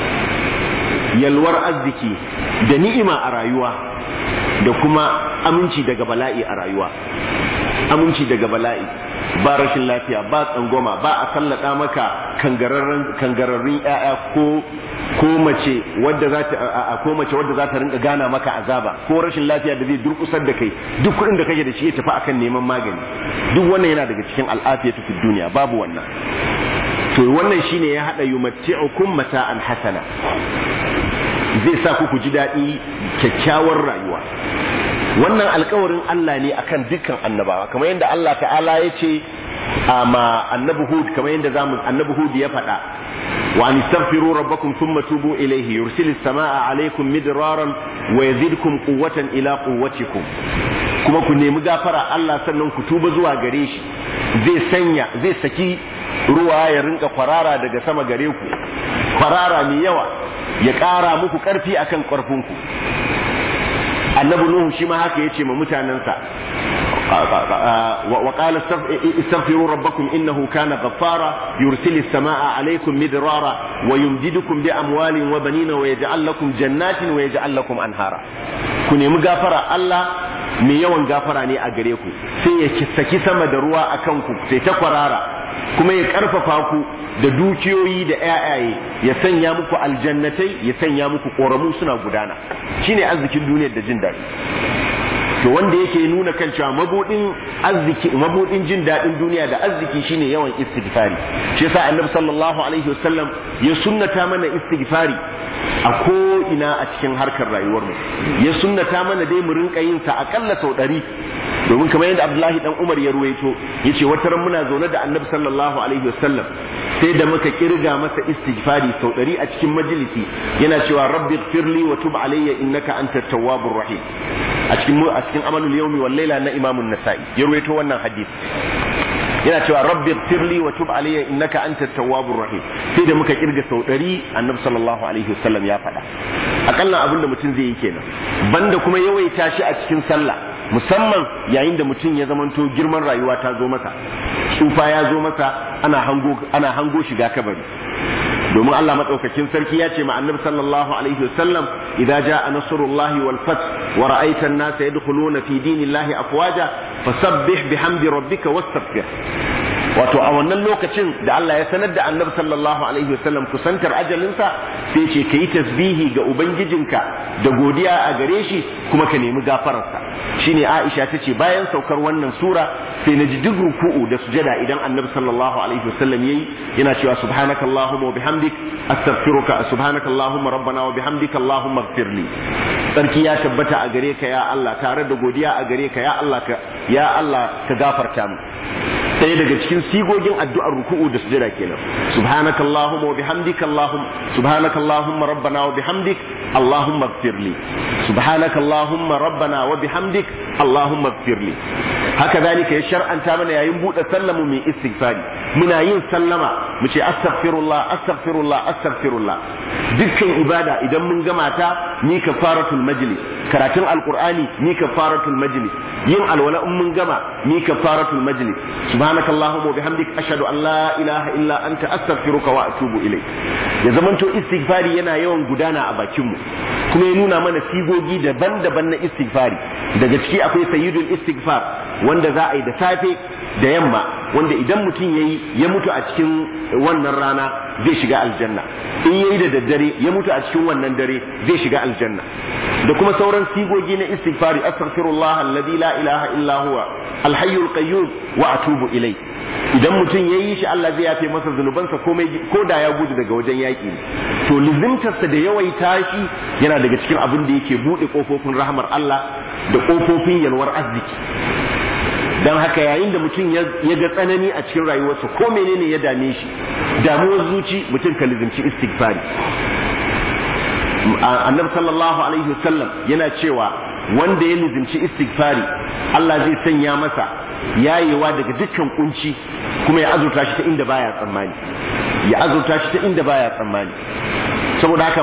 yalwar arziki da ni'ima a rayuwa da kuma aminci daga bala'i a rayuwa aminci daga bala'i ba rashin lafiya ba tsangwama ba a sallada maka kangararrun ƴaƴa ko ko mace wadda za ta ko mace wadda za ta rinka gana maka azaba ko rashin lafiya da zai durkusar da kai duk kuɗin da kake da shi ya tafi akan neman magani duk wannan yana daga cikin al'afiyatu fid duniya babu wannan to wannan shine ya hada yumatti'ukum mata'an hasana zai sa ku ku ji daɗi kyakkyawar rayuwa wannan alkawarin Allah ne akan dukkan annabawa kamar yadda Allah ta'ala ya ce ma annabi Hud kamar yadda zamu annabi Hud ya faɗa wa an istaghfiru rabbakum thumma tubu ilayhi yursilu samaa alaykum midraran wa yazidkum quwwatan ila quwwatikum kuma ku nemi gafara Allah sannan ku tuba zuwa gare shi zai sanya zai saki ruwa ya rinka kwarara daga sama gare ku kwarara mai yawa ya ƙara muku ƙarfi akan ƙarfinku annabi nuhu shi ma haka yace ma mutanansa wa qala istaghfiru rabbakum innahu kana ghaffara yursilis samaa alaykum midrara wa yumdidukum bi amwalin wa banina wa yaj'al lakum jannatin wa yaj'al lakum anhara ku nemi gafara Allah mai yawan gafara ne a gare ku sai ya saki sama da ruwa akan ku sai ta kwarara kuma ya karfafa ku da dukiyoyi da ƴaƴaye ya sanya muku aljannatai ya sanya muku ƙoramu suna gudana shine arzikin duniyar da jin daɗi to wanda yake nuna kan cewa mabudin arziki mabudin jin daɗin duniya da arziki shine yawan istighfari shi yasa annabi sallallahu alaihi wasallam ya sunnata mana istighfari a ko ina a cikin harkar rayuwar mu ya sunnata mana dai mu rinka yin sa akalla sau ɗari domin kamar yadda Abdullahi dan Umar ya ruwaito yace wata ran muna zaune da Annabi sallallahu alaihi wasallam sai da muka kirga masa istighfari sau ɗari a cikin majalisi yana cewa rabbi ighfirli wa tub alayya innaka antat tawwabur rahim a cikin a cikin amalul yawmi wal layla na Imam nasai ya ruwaito wannan hadisi yana cewa rabbi ighfirli wa tub alayya innaka antat tawwabur rahim sai da muka kirga sau ɗari Annabi sallallahu alaihi wasallam ya faɗa akalla abin da mutum zai yi kenan banda kuma yawaita shi a cikin sallah musamman yayin da mutum ya zamanto girman rayuwa ta zo masa tsufa ya zo masa ana hango ana hango shiga kabari domin Allah madaukakin sarki ya ce ma annabi sallallahu alaihi wasallam idza jaa nasrullahi wal fath wa ra'aita an-nasa yadkhuluna fi dinillahi afwaja fasabbih bihamdi rabbika wastaghfir wato a wannan lokacin da Allah ya sanar da annabi sallallahu alaihi wasallam kusantar ajalinsa sai ce ka yi tasbihi ga ubangijinka da godiya a gare shi kuma ka nemi gafararsa shine Aisha ta ce bayan saukar wannan sura sai na ji duk ruku'u da sujada idan annabi sallallahu alaihi wasallam yayi yana cewa subhanaka allahumma wa bihamdik astaghfiruka subhanaka allahumma rabbana wa bihamdika allahumma ighfirli sarki ya tabbata a gare ka ya Allah tare da godiya a gare ka ya Allah ka ya Allah ka gafarta mu ɗaya daga cikin sigogin addu'ar ruku'u da sujada kenan subhanaka allahumma wa bihamdika allahum subhanaka allahumma rabbana wa bihamdik allahumma ighfirli subhanaka allahumma rabbana wa bihamdik allahumma ighfirli haka zalika ya shar'anta mana yayin buɗe sallamu mai istighfari muna yin sallama mu ce astaghfirullah astaghfirullah astaghfirullah dukkan ibada idan mun gama ta ni kafaratul majlis karatun alqur'ani ni kafaratul majlis yin alwala in mun gama mi kafaratul majlis subhanakallahumma wa bihamdik ashhadu an la ilaha illa anta astaghfiruka wa atubu ilayk ya zamanto istighfari yana yawan gudana a bakin mu kuma ya nuna mana sigogi daban-daban na istighfari daga ciki akwai sayyidul istighfar wanda za a yi da safe da yamma wanda idan mutum yayi ya mutu a cikin wannan rana zai shiga aljanna in yayi da daddare ya mutu a cikin wannan dare zai shiga aljanna da kuma sauran sigogi na istighfari astaghfirullah alladhi la ilaha illa huwa alhayyul qayyum wa atubu ilai idan mutum ya yi shi Allah zai yafe masa zunubansa komai ko da ya gudu daga wajen yaƙi to lizimtarsa da yawaita shi yana daga cikin abin da yake buɗe ƙofofin rahmar Allah da ƙofofin yalwar arziki don haka yayin da mutum ya ga tsanani a cikin rayuwarsa ko menene ya dame shi damuwar zuci mutum ka lizimci istighfari annabi sallallahu alaihi wasallam yana cewa wanda ya lizimci istighfari Allah zai sanya masa yayewa daga dukkan kunci kuma ya azurta shi ta inda baya tsammani ya azurta shi ta inda baya tsammani saboda haka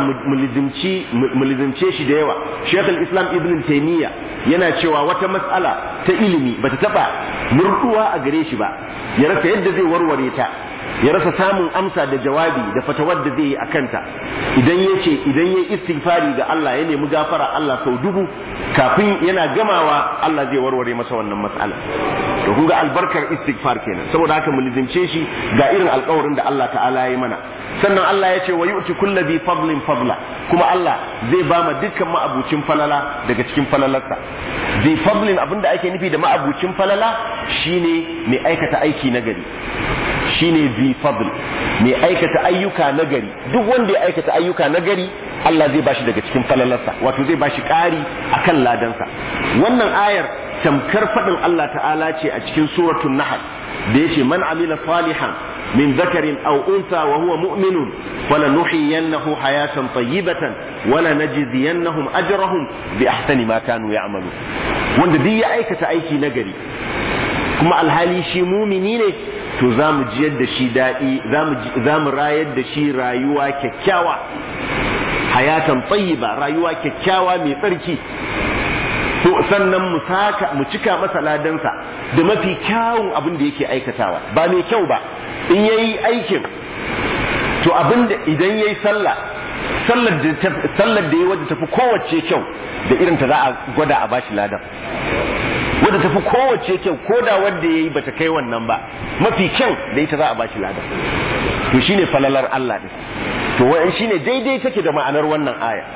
mu lizimce shi da yawa Sheikh al-Islam Ibn Taymiyyah yana cewa wata mas'ala ta ilimi bata taba murduwa a gare shi ba ya rasa yadda zai warware ta ya rasa samun amsa da jawabi da fatawar da zai yi a kanta idan ya ce idan ya istighfari ga Allah ya nemi gafara Allah sau dubu kafin yana gamawa Allah zai warware masa wannan mas'ala to kun ga albarkar istighfar kenan saboda haka mu lizimce shi ga irin alƙawarin da Allah ta'ala ya yi mana sannan Allah ya ce wa yu'ti kulli bi fadlin fadla kuma Allah zai ba ma dukkan ma'abucin falala daga cikin falalarsa bi fadlin abinda ake nufi da ma'abucin falala shine mai aikata aiki na gari shine zi fadl mai aikata ayyuka nagari duk wanda ya aikata ayyuka nagari Allah zai bashi daga cikin falalarsa wato zai bashi ƙari akan ladansa wannan ayar tamkar faɗin Allah ta'ala ce a cikin suratul nahl da yace man amila salihan min zakarin aw unsa wa huwa mu'minun falanuhyiyannahu hayatan tayyibatan wala najziyannahum ajrahum bi ahsani ma kanu ya'malu wanda duk ya aikata aiki nagari kuma alhali shi mumini ne to za mu jiyar da shi daɗi za mu rayar da shi rayuwa kyakkyawa hayatan tsayiba rayuwa kyakkyawa mai tsarki to sannan mu saka mu cika masa ladansa da mafi kyawun abin da yake aikatawa ba mai kyau ba in yayi aikin to abin da idan yayi sallah sallar da sallar da yayi wadda tafi kowace kyau da irin ta za a gwada a bashi ladan wadda tafi kowace kyau ko da wanda ya yi bata kai wannan ba mafi kyau da ita za a bashi lada to shine falalar Allah din to wa'in shine daidai take da ma'anar wannan aya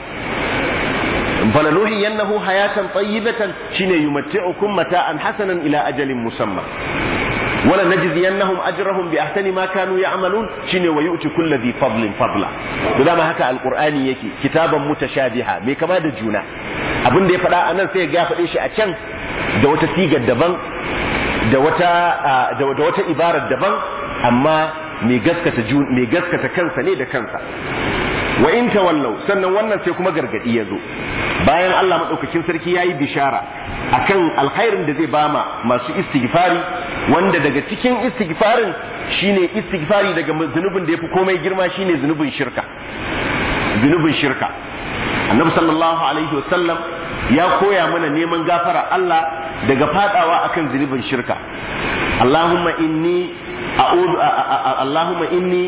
falaluhi yannahu hayatan tayyibatan shine yumatti'ukum mata'an hasanan ila ajalin musamma wala najziyannahum ajrahum bi ahsani ma kanu ya'malun shine wa yu'ti kulli dhi fadlin fadla to dama haka alqur'ani yake kitaban mutashabiha mai kama da juna abin da ya faɗa anan sai ya faɗe shi a can da wata sigar daban da wata da wata ibarar daban amma mai gaskata mai gaskata kansa ne da kansa wa in tawallau sannan wannan sai kuma gargadi ya zo bayan Allah madaukakin sarki yayi bishara akan alkhairin da zai bama masu istighfari wanda daga cikin istighfarin shine istighfari daga zunubin da yafi komai girma shine zunubin shirka zunubin shirka annabi sallallahu alaihi wasallam ya koya mana neman gafara Allah daga fadawa akan zunubin shirka Allahumma inni a'udhu Allahumma inni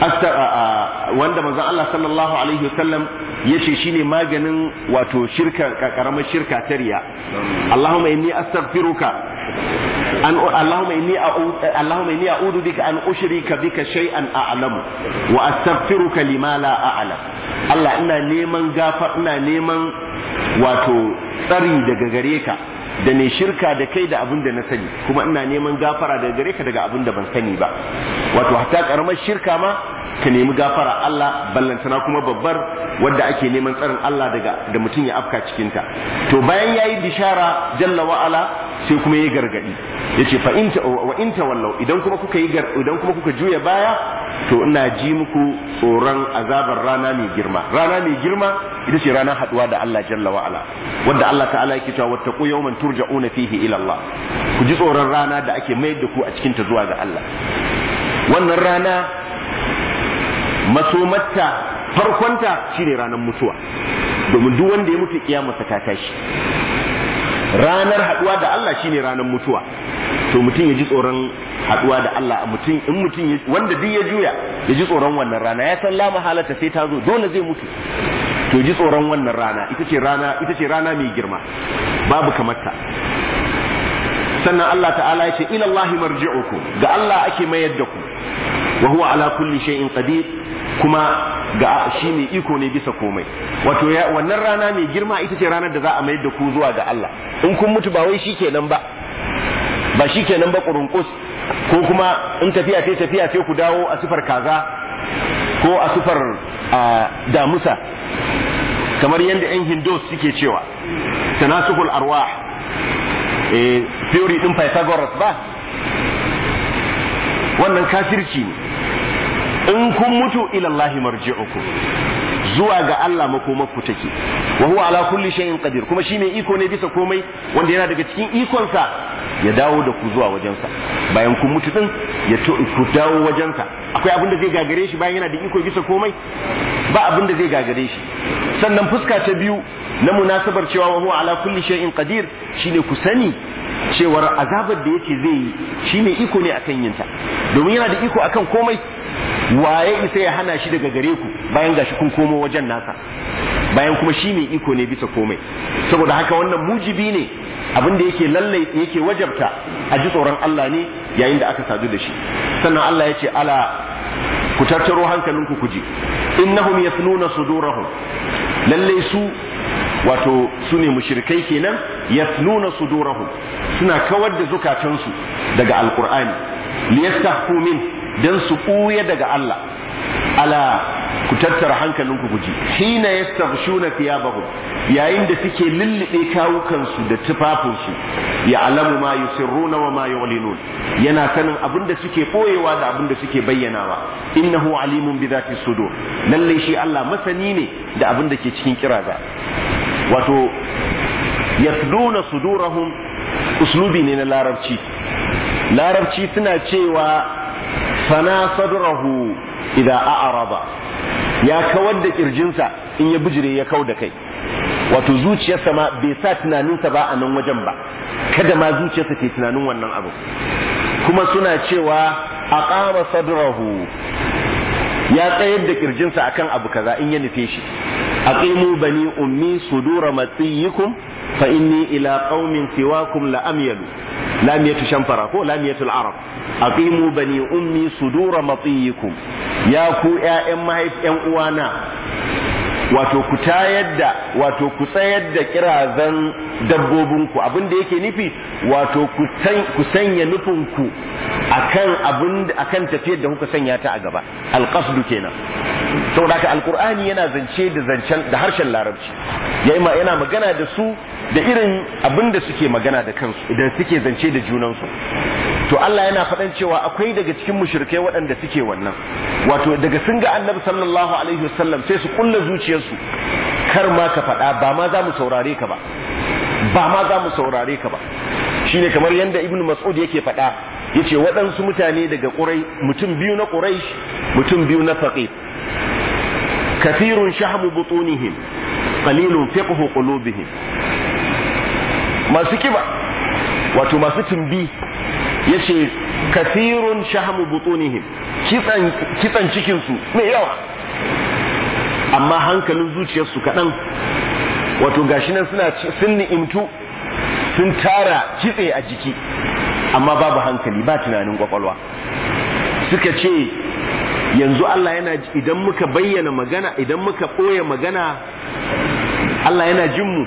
wanda manzon Allah sallallahu alaihi wasallam yace shine maganin wato shirka karamar shirka ta riya Allahumma inni astaghfiruka an Allahumma inni a'udhu Allahumma inni a'udhu bika an ushrika bika shay'an a'lamu wa astaghfiruka lima la a'lam Allah ina neman gafa ina neman wato tsari daga gare ka da ne shirka da kai da abin da na sani kuma ina neman gafara daga gare ka daga abin da ban sani ba wato hatta karamar shirka ma ka nemi gafara Allah ballantana kuma babbar wadda ake neman tsarin Allah daga da mutum ya afka cikin ta to bayan yayi bishara jalla wa ala sai kuma yayi gargadi yace fa in wa in tawallau idan kuma kuka yi idan kuma kuka juya baya to ina ji muku tsoron azabar rana mai girma rana mai girma ita ce ranar haduwa da Allah jalla wa ala wanda Allah ta'ala yake cewa wattaqu yawman turja'una fihi ila Allah ku ji tsoron rana da ake mayar da ku a cikin ta zuwa ga Allah wannan rana masomarta farkonta shine ranar mutuwa domin duk wanda ya mutu kiyamarsa ta tashi ranar haduwa da Allah shine ranar mutuwa to mutum ya ji tsoron haduwa da Allah mutum in mutum wanda duk ya juya ya ji tsoron wannan rana ya san la mahalata sai ta zo dole zai mutu to ji tsoron wannan rana ita ce rana ita ce rana mai girma babu kamarta sannan Allah ta'ala ya ce ila Allah marji'ukum ga Allah ake mayar da ku wa huwa ala kulli shay'in qadir kuma ga shi mai iko ne bisa komai wato wannan rana mai girma ita ce ranar da za a mayar da ku zuwa ga Allah in kun mutu ba wai shikenan ba ba shikenan ba kurunkus ko kuma in tafiya sai tafiya sai ku dawo a sifar kaza ko a sifar damusa kamar yadda 'yan hindus suke cewa tanasukul arwah eh theory din pythagoras ba wannan kafirci ne in kun mutu ila Allah marji'ukum zuwa ga Allah makomarku take wa huwa ala kulli shay'in qadir kuma shi mai iko ne bisa komai wanda yana daga cikin ikonsa ya dawo da ku zuwa wajensa bayan kun mutu din ya to ku dawo wajensa akwai abin da zai gagare shi bayan yana da iko bisa komai ba abin da zai gagare shi sannan fuska ta biyu na munasabar cewa wa huwa ala kulli shay'in qadir shine ku sani cewar azabar da yake zai yi shine iko ne akan yinta domin yana da iko akan komai waye isa ya hana shi daga gare ku bayan gashi kun komo wajen nasa bayan kuma shi mai iko ne bisa komai saboda haka wannan mujibi ne abin da yake lallai yake wajabta a ji tsoron Allah ne yayin da aka sadu da shi sannan Allah ya ce ala ku tattaro hankalinku ku ji innahum yasnuna sudurahum lallai su wato su ne mushrikai kenan yasnuna sudurahum suna kawar da zukatansu daga alqur'ani liyastahfu min dan su ɓuya daga Allah ala ku tattara hankalinku ku ji hina yastaghshuna thiyabahum yayin da suke lullube kawukansu da tufafinsu ya alamu ma yusirruna wa ma yu'linun yana sanin abin da suke boyewa da abin da suke bayyanawa innahu alimun bi dhati sudur lalle shi Allah masani ne da abin da ke cikin kiraza wato yasduna sudurahum uslubi ne na larabci larabci suna cewa fana sadrahu idza a'rada ya kawar da kirjinsa in ya bijire ya kau da kai wato zuciyarsa ma bai sa tunaninsa ba a nan wajen ba kada ma zuciyarsa ke tunanin wannan abu kuma suna cewa aqama sadrahu ya tsayar da kirjinsa akan abu kaza in ya nufe shi aqimu bani ummi sudura matiyikum fa inni ila qaumin siwakum la amyalu lamiyatu shamfara ko lamiyatul arab aqimu bani ummi sudura matiyikum ya ku ƴaƴan mahaifiyan uwana wato ku tayar da wato ku tsayar da kirazan dabbobinku abin da yake nufi wato ku sanya nufinku akan abin akan tafiyar da kuka sanya ta a gaba alqasdu kenan saboda haka alqur'ani yana zance da zancen da harshen larabci yayi ma yana magana da su da irin abin da suke magana da kansu idan suke zance da junansu to Allah yana faɗan cewa akwai daga cikin mushrikai waɗanda suke wannan wato daga sun ga annabi sallallahu alaihi wasallam sai su kulla zuciyarsu kar ma ka faɗa ba ma za mu saurare ka ba ba ma za mu saurare ka ba shine kamar yadda ibnu mas'ud yake faɗa yace waɗansu mutane daga ƙurai mutum biyu na quraish mutum biyu na faqih kathirun shahmu butunihim qalilun fiqhu qulubihim masu kiba wato masu tumbi yace kathirun shahmu butunihim kitsan kitsan cikin su mai yawa amma hankalin zuciyarsu kaɗan wato gashi nan suna sun ni'imtu sun tara kitse a jiki amma babu hankali ba tunanin kwakwalwa suka ce yanzu Allah yana idan muka bayyana magana idan muka ɓoye magana Allah yana jin mu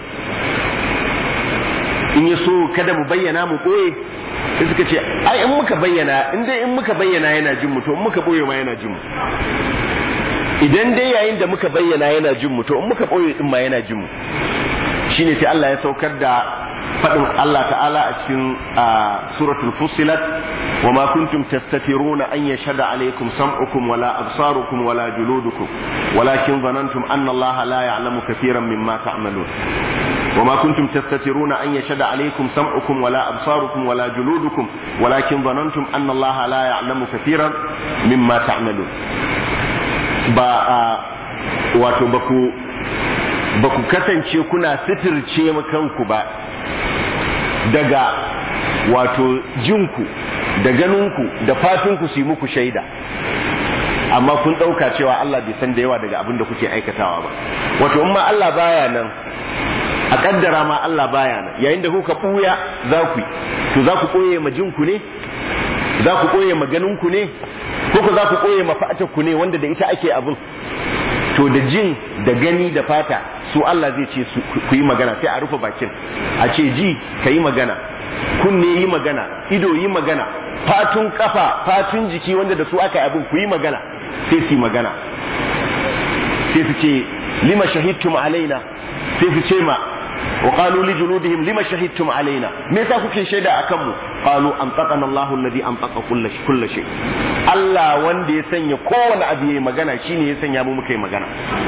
in ya so kada mu bayyana mu ɓoye sai suka ce ai in muka bayyana in dai in muka bayyana yana jin mu to in muka ɓoye ma yana jin mu idan dai yayin da muka bayyana yana jin mu to in muka ɓoye din ma yana jin mu shine sai Allah ya saukar da faɗin Allah ta'ala a cikin suratul fussilat wa ma kuntum tastatiruna an yashhada alaykum sam'ukum wala absarukum wala juludukum walakin dhanantum anna Allah la ya'lamu katiran mimma ta'malun وما كنتم تستترون أن يشهد عليكم سمعكم ولا أبصاركم ولا جلودكم ولكن ظننتم أن الله لا يعلم كثيرا مما تعملون با wato baku baku kasance kuna sitirce kanku ba daga wato jinku da ganinku da fatinku su yi muku shaida amma kun ɗauka cewa Allah bai san da yawa daga abin da kuke aikatawa ba wato in ma Allah baya nan a kaddara ma Allah baya nan yayin da kuka ɓuya za ku yi to za ku ɓoye ma jinku ne za ku ɓoye ma ganinku ne ko ku za ku ɓoye ma ku ne wanda da ita ake abin to da jin da gani da fata su Allah zai ce ku yi magana sai a rufe bakin a ce ji ka yi magana kunne yi magana ido yi magana fatun kafa fatun jiki wanda da su aka yi abin ku yi magana sai su yi magana sai su ce lima shahidtum alaina sai su ce ma wa qalu li juludihim lima shahidtum alaina me yasa kuke shaida akan mu qalu antaqana Allahu alladhi antaqa kull kull shay Allah wanda ya sanya kowane abu yayi magana shine ya sanya mu muka yi magana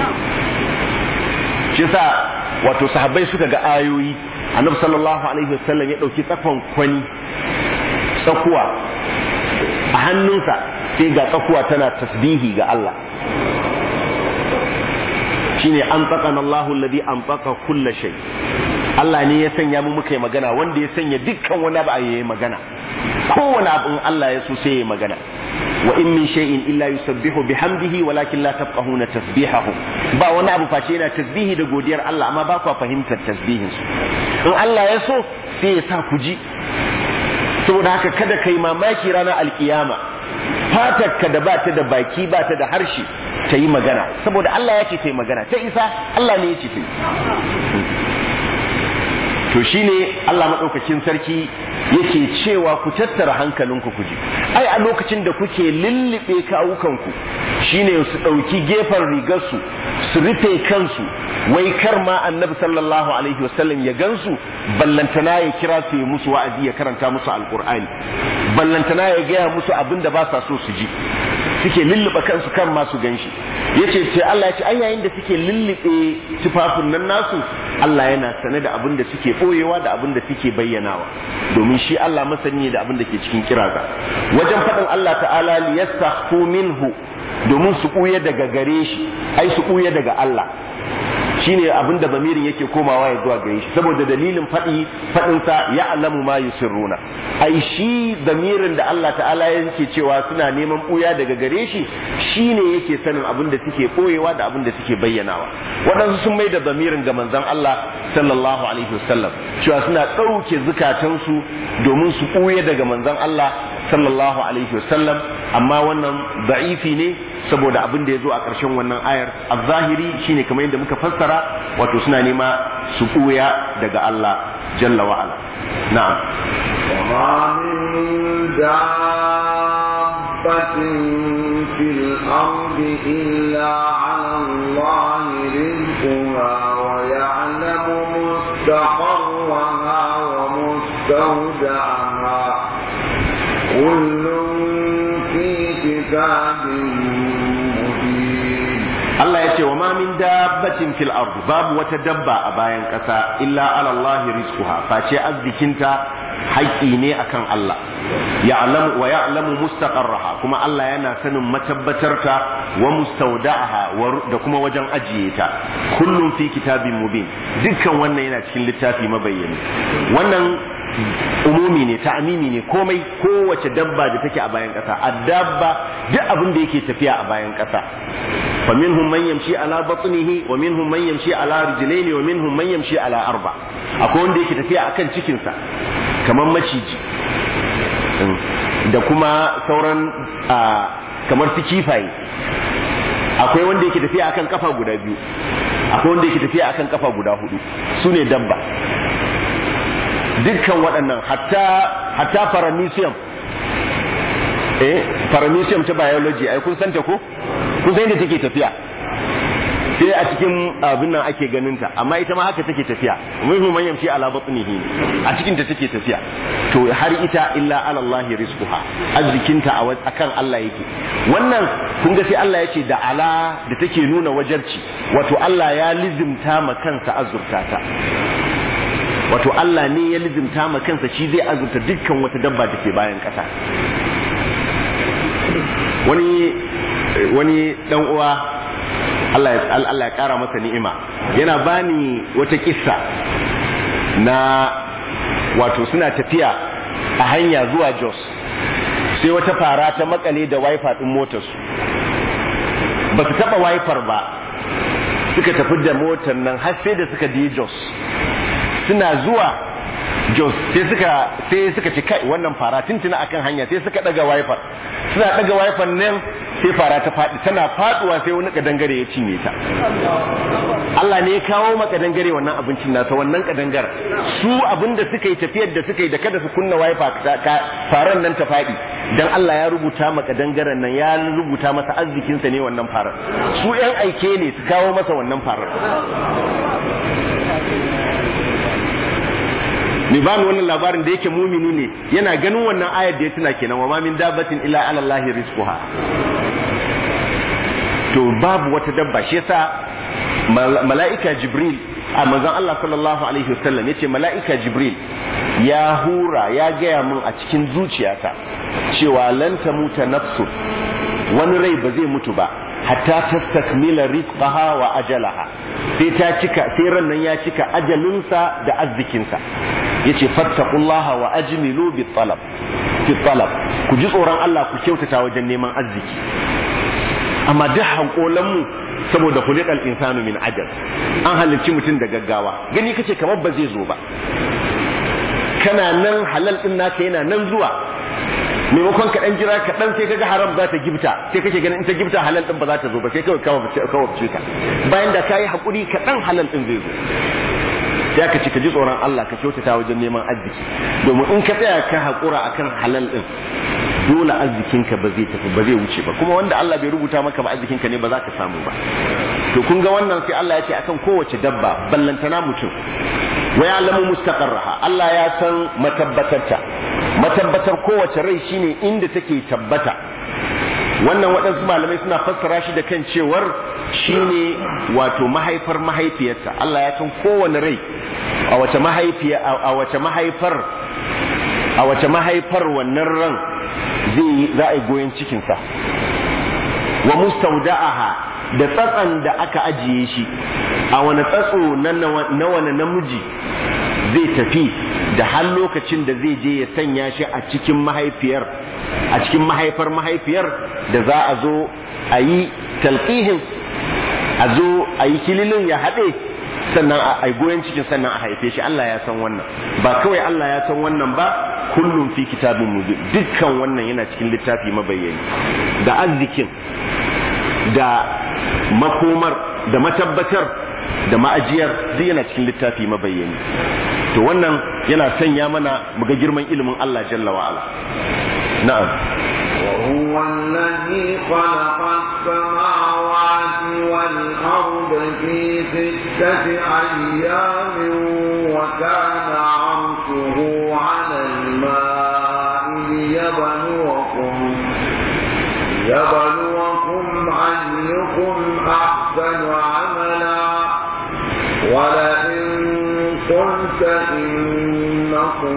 shi yasa wato sahabbai suka ga ayoyi annabi sallallahu alaihi wasallam ya dauki tsakon kwani tsakuwa a hannunsa sai ga tsakuwa tana tasbihi ga Allah shine an tsakana Allahu alladhi an tsaka kulla shay Allah ne ya sanya mu muka yi magana wanda ya sanya dukkan wani abu yayi magana kowane abu in Allah ya so sai ya magana wa in min shay'in illa yusabbihu bihamdihi walakin la tafqahuna tasbihahu ba wani abu face yana tasbihi da godiyar Allah amma ba ku fahimtar tasbihin su in Allah ya so sai ya sa ku ji saboda haka kada kai mamaki ranar alkiyama fatarka da ba ta da baki ba ta da harshe ta yi magana saboda Allah ya ce ta yi magana ta isa Allah ne ya ce ta yi to shine Allah maɗaukakin sarki yake cewa ku tattara hankalinku ku ji ai a lokacin da kuke lullube kawukanku shine su ɗauki gefen rigarsu su rufe kansu wai kar ma annabi sallallahu alaihi wasallam ya gansu ballantana ya kira su ya musu wa'azi ya karanta musu alkur'ani ballantana ya gaya musu abin da ba sa so su ji suke lullube kansu kan ma su ganshi yace ce Allah ya ce ai yayin da suke lullube tufafin nan nasu Allah yana sane da abin da suke boyewa da abin da suke bayyanawa domin shi Allah masani ne da abin da ke cikin kiraza wajen faɗin Allah ta'ala liyastakhfu minhu domin su ɓuya daga gare shi ai su ɓuya daga Allah shine abin da bamirin yake komawa ya zuwa gare shi saboda dalilin faɗi faɗinsa ya alamu ma yusirruna ai shi bamirin da Allah ta'ala yake cewa suna neman ɓuya daga gare shi shine yake sanin abin da suke ɓoyewa da abin da suke bayyanawa waɗansu sun mai da bamirin ga manzon Allah sallallahu alaihi wasallam cewa suna ɗauke zukatansu domin su ɓuya daga manzon Allah sallallahu alaihi wasallam amma wannan da'ifi ne saboda abin da ya zo a ƙarshen wannan ayar a zahiri shine kamar yadda muka fassara wato suna nema su ɓuya daga Allah jalla wa'ala na'am وما من دابة في الأرض إلا على الله رزقها ويعلم مستقرها ومستودعها كل في كتاب مبين Allah ya ce wa ma min dabbatin fil ard babu wata dabba a bayan ƙasa illa ala Allah rizquha face arzikinta haƙƙi ne akan Allah ya'lamu wa ya'lamu mustaqarraha kuma Allah yana sanin matabbatarta wa mustawda'aha da kuma wajen ajiye ta kullum fi kitabin mubin dukkan wannan yana cikin littafi mabayyani wannan umumi ne ta'amimi ne komai kowace dabba da take a bayan ƙasa addabba duk abin da yake tafiya a bayan ƙasa فمنهم من يمشي على بطنه ومنهم من يمشي على رجلين ومنهم من يمشي على أربع akwai wanda yake tafiya akan cikinsa kamar maciji da kuma sauran kamar su kifaye akwai wanda yake tafiya akan kafa guda biyu akwai wanda yake tafiya akan kafa guda hudu su ne dabba dukkan waɗannan hatta hatta paramecium eh paramecium ta biology ai kun santa ko kun san yadda take tafiya sai a cikin abin nan ake ganin ta amma ita ma haka take tafiya muhimmin man yamshi ala batnihi a cikin ta take tafiya to har ita illa ala Allah rizquha arzikinta a akan Allah yake wannan kun ga sai Allah ya ce da ala da take nuna wajarci wato Allah ya lizimta ma kansa azurta ta wato Allah ne ya lizimta ma kansa shi zai azurta dukkan wata dabba da ke bayan ƙasa wani wani dan uwa Allah ya Allah ya kara masa ni'ima yana bani wata kissa na wato suna tafiya a hanya zuwa jos sai wata fara ta makale da wiper din motarsu ba su taba wiper ba suka tafi da motar nan har sai da suka je jos suna zuwa jos sai suka sai suka ci kai wannan fara tuntuna akan hanya sai suka daga wiper suna daga wiper nan sai fara ta faɗi tana faduwa sai wani kadangare ya cinye ta Allah ne ya kawo maka dangare wannan abincin nasa wannan kadangar su abinda suka yi tafiyar da suka yi da kada su kunna wiper faran nan ta faɗi dan Allah ya rubuta maka dangaren nan ya rubuta masa arzikinsa ne wannan farar su yan aike ne su kawo masa wannan farar ni ba ni wannan labarin da yake mumini ne yana ganin wannan ayar da ya tuna kenan wa ma min dabbatin illa ala allahi rizquha to babu wata dabba shi yasa mala'ika jibril a manzon Allah sallallahu alaihi wasallam yace mala'ika jibril ya hura ya gaya min a cikin zuciyata cewa lan tamuta nafsu wani rai ba zai mutu ba hatta tastakmila rizqaha wa ajalaha sai ta cika sai ran nan ya cika ajalinsa da arzikinsa yace fattaqullaha wa ajmilu bi talab fi talab ku ji tsoron Allah ku kyautata wajen neman arziki amma duk hankolan mu saboda khuliqal insanu min ajal an halicci mutum da gaggawa gani kace kamar ba zai zo ba kana nan halal din naka yana nan zuwa maimakon ka dan jira ka dan sai kaga haram za ta gifta sai kake ganin in ta gifta halal din ba za ta zo ba sai kawai kawai ka bayan da kayi hakuri ka dan halal din zai zo ya ka ci ka ji tsoron Allah ka kyautata wajen neman arziki domin in ka tsaya ka haƙura akan halal din dole arzikinka ba zai tafi ba zai wuce ba kuma wanda Allah bai rubuta maka ba arzikinka ne ba za ka samu ba to kun ga wannan sai Allah ya ce akan kowace dabba ballantana mutum wa ya'lamu mustaqarraha Allah ya san matabbatarta matabbatar kowace rai shine inda take tabbata wannan waɗansu malamai suna fassara shi da kan cewar shine wato mahaifar mahaifiyarsa Allah ya san kowane rai a wace mahaifiya a wace mahaifar a wace mahaifar wannan ran zai za a yi goyon cikinsa wa mustaudaha da tsatsan da aka ajiye shi a wani tsatso na wani namiji zai tafi da har lokacin da zai je ya sanya shi a cikin mahaifiyar a cikin mahaifar mahaifiyar da za a zo a yi talqihin a zo a yi kililin ya haɗe sannan a goyon cikin sannan a haife shi Allah ya san wannan ba kawai Allah ya san wannan ba kullum fi kitabin mubin dukkan wannan yana cikin littafi mabayyani da arzikin da makomar da matabbatar da ma'ajiyar duk yana cikin littafi mabayyani to wannan yana sanya mana muga girman ilimin Allah jalla wa ala na'am وهو الذي خلق السماوات والأرض في ستة أيام وكان عرشه على الماء ليبلوكم ليبلوكم أيكم أحسن عملا ولئن قلت إنكم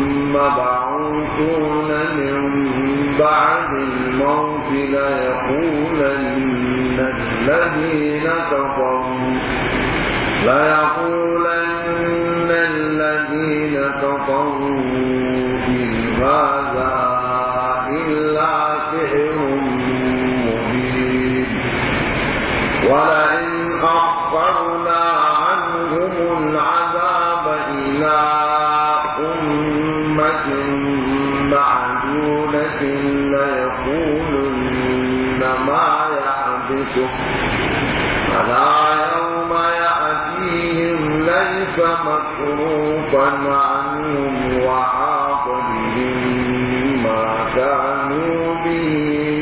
مبعوثون من بعد الموت ليقولن الذين كفروا ليقولن الذين كفروا إن هذا إلا سحر مبين ولئن أخرنا عنهم العذاب إلى أمة معدودة ليقولن ما يحبسه فلا يوم يأتيهم ليس مصروفا عنهم وحاق بهم ما كانوا به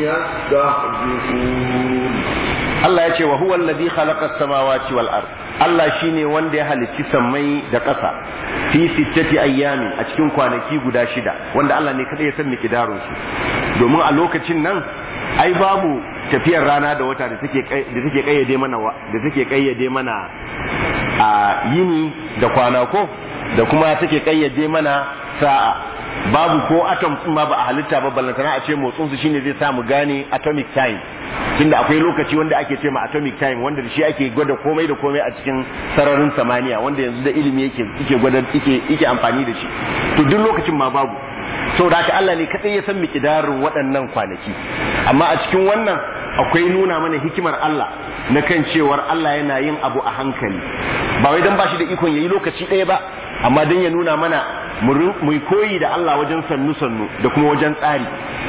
يستهزئون Allah ya ce wa huwa alladhi khalaqa as-samawati wal ard Allah shine wanda ya halicci sammai da ƙasa fi sittati ayyamin a cikin kwanaki guda shida wanda Allah ne kada ya san miqdarun su domin a lokacin nan ai babu tafiyar rana da wata da take da take kayyade mana da take kayyade mana a yini da kwana ko da kuma take kayyade mana sa'a babu ko atom din ma ba a halitta ba ballantana a ce motsin su shine zai sa mu gane atomic time tunda akwai lokaci wanda ake ce ma atomic time wanda da shi ake gwada komai da komai a cikin sararin samaniya wanda yanzu da ilimi yake yake gwada yake yake amfani da shi to duk lokacin ma babu saboda haka Allah ne kadai ya san mikidarin waɗannan kwanaki amma a cikin wannan akwai nuna mana hikimar Allah na kan cewar Allah yana yin abu a hankali ba wai dan ba shi da ikon yayi lokaci ɗaya ba amma dan ya nuna mana mu koyi da Allah wajen sannu sannu da kuma wajen tsari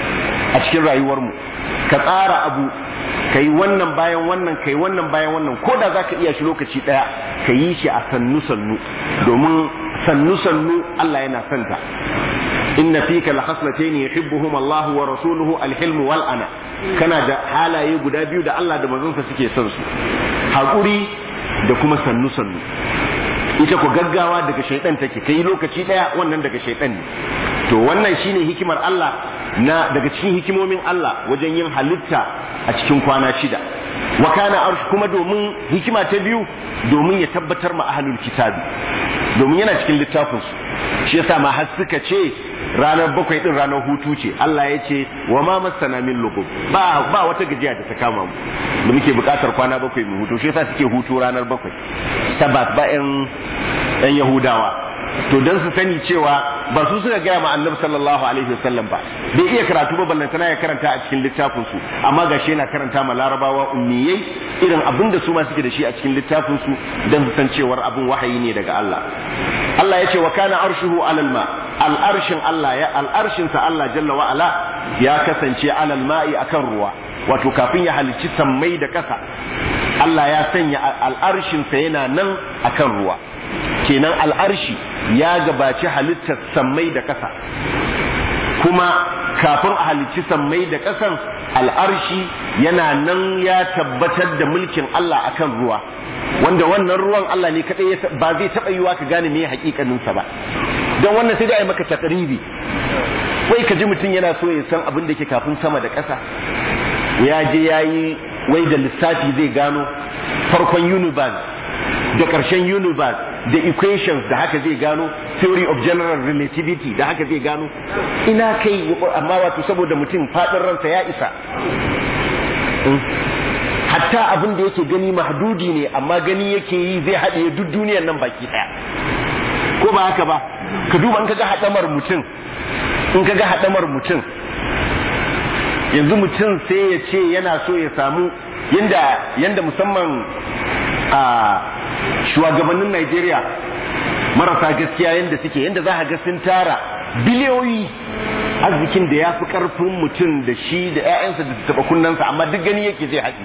a cikin rayuwarmu ka tsara abu ka yi wannan bayan wannan ka yi wannan bayan wannan ko da za ka iya shi lokaci ɗaya ka yi shi a sannu sannu domin sannu sannu Allah yana santa inna fika la khaslatayn yuhibbuhum Allah wa rasuluhu al-hilm wal ana kana da halaye guda biyu da Allah da manzonsa suke son su hakuri da kuma sannu sannu ita ku gaggawa daga shaidan take kai lokaci daya wannan daga shaidan ne to wannan shine hikimar Allah na daga cikin hikimomin Allah wajen yin halitta a cikin kwana shida wa kana arsh kuma domin hikima ta biyu domin ya tabbatar ma ahlul kitabi domin yana cikin littafin su shi yasa ma har suka ce ranar bakwai din ranar hutu ce Allah ya ce wa ma masana min lugub ba ba wata gajiya da ta kama mu da muke bukatar kwana bakwai mu hutu shi yasa suke hutu ranar bakwai sabat ba yan yan yahudawa to dan su sani cewa ba su suka gaya ma annabi sallallahu alaihi wasallam ba bai iya karatu ba ballantana ya karanta a cikin littafin su amma gashi yana karanta ma larabawa ummiyai irin abin da su ma suke da shi a cikin littafin su dan su san cewar abin wahayi ne daga Allah Allah ya ce wa kana arshuhu alal ma al'arshin Allah ya al'arshin sa Allah jalla wa ala ya kasance alal ma'i akan ruwa wato kafin ya halicci sammai da ƙasa Allah ya sanya al'arshin sa yana nan akan ruwa kenan al'arshi ya gabaci halittar sammai da ƙasa kuma kafin a halicci sammai da ƙasan al'arshi yana nan ya tabbatar da mulkin Allah akan ruwa wanda wannan ruwan Allah ne kaɗai ba zai taɓa yiwa ka gane me hakikaninsa ba don wannan sai dai a yi maka takribi wai ka ji mutum yana so ya san abin da ke kafin sama da ƙasa ya je ya yi wai da lissafi zai gano farkon universe da ƙarshen universe da equations da haka zai gano theory of general relativity da haka zai gano ina kai amma wato saboda mutum faɗin ransa ya isa hatta abin da yake gani mahdudi ne amma gani yake yi zai haɗe duk duniyar nan baki ɗaya ko ba haka ba ka duba in ka ga haɗamar mutum in ka ga haɗamar mutum yanzu mutum sai ya ce yana so ya samu yanda yanda musamman a shugabannin Najeriya marasa gaskiya yanda suke yanda za a ga sun tara biliyoyi arzikin da ya fi karfin mutum da shi da 'ya'yansa da taɓa kunnansa amma duk gani yake zai haɗi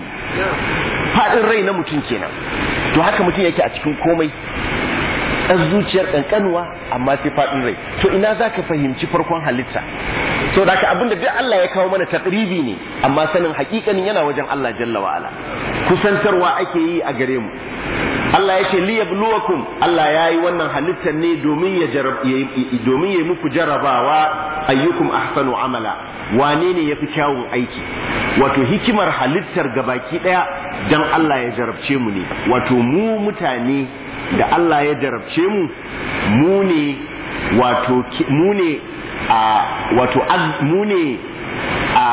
faɗin rai na mutum kenan to haka mutum yake a cikin komai ɗan zuciyar ƙanƙanuwa amma sai faɗin rai to ina za ka fahimci farkon halitta so da ka abinda duk Allah ya kawo mana takribi ne amma sanin hakikanin yana wajen Allah jalla wa ala kusantarwa ake yi a gare mu Allah ya ce li yabluwakum Allah ya yi wannan halittar ne domin ya jarab domin ya muku jarabawa ayyukum ahsanu amala wane ne yafi kyawun aiki wato hikimar halittar gabaki daya dan Allah ya jarabce mu ne wato mu mutane da Allah ya jarabce mu mu ne wato mu ne a wato mu ne a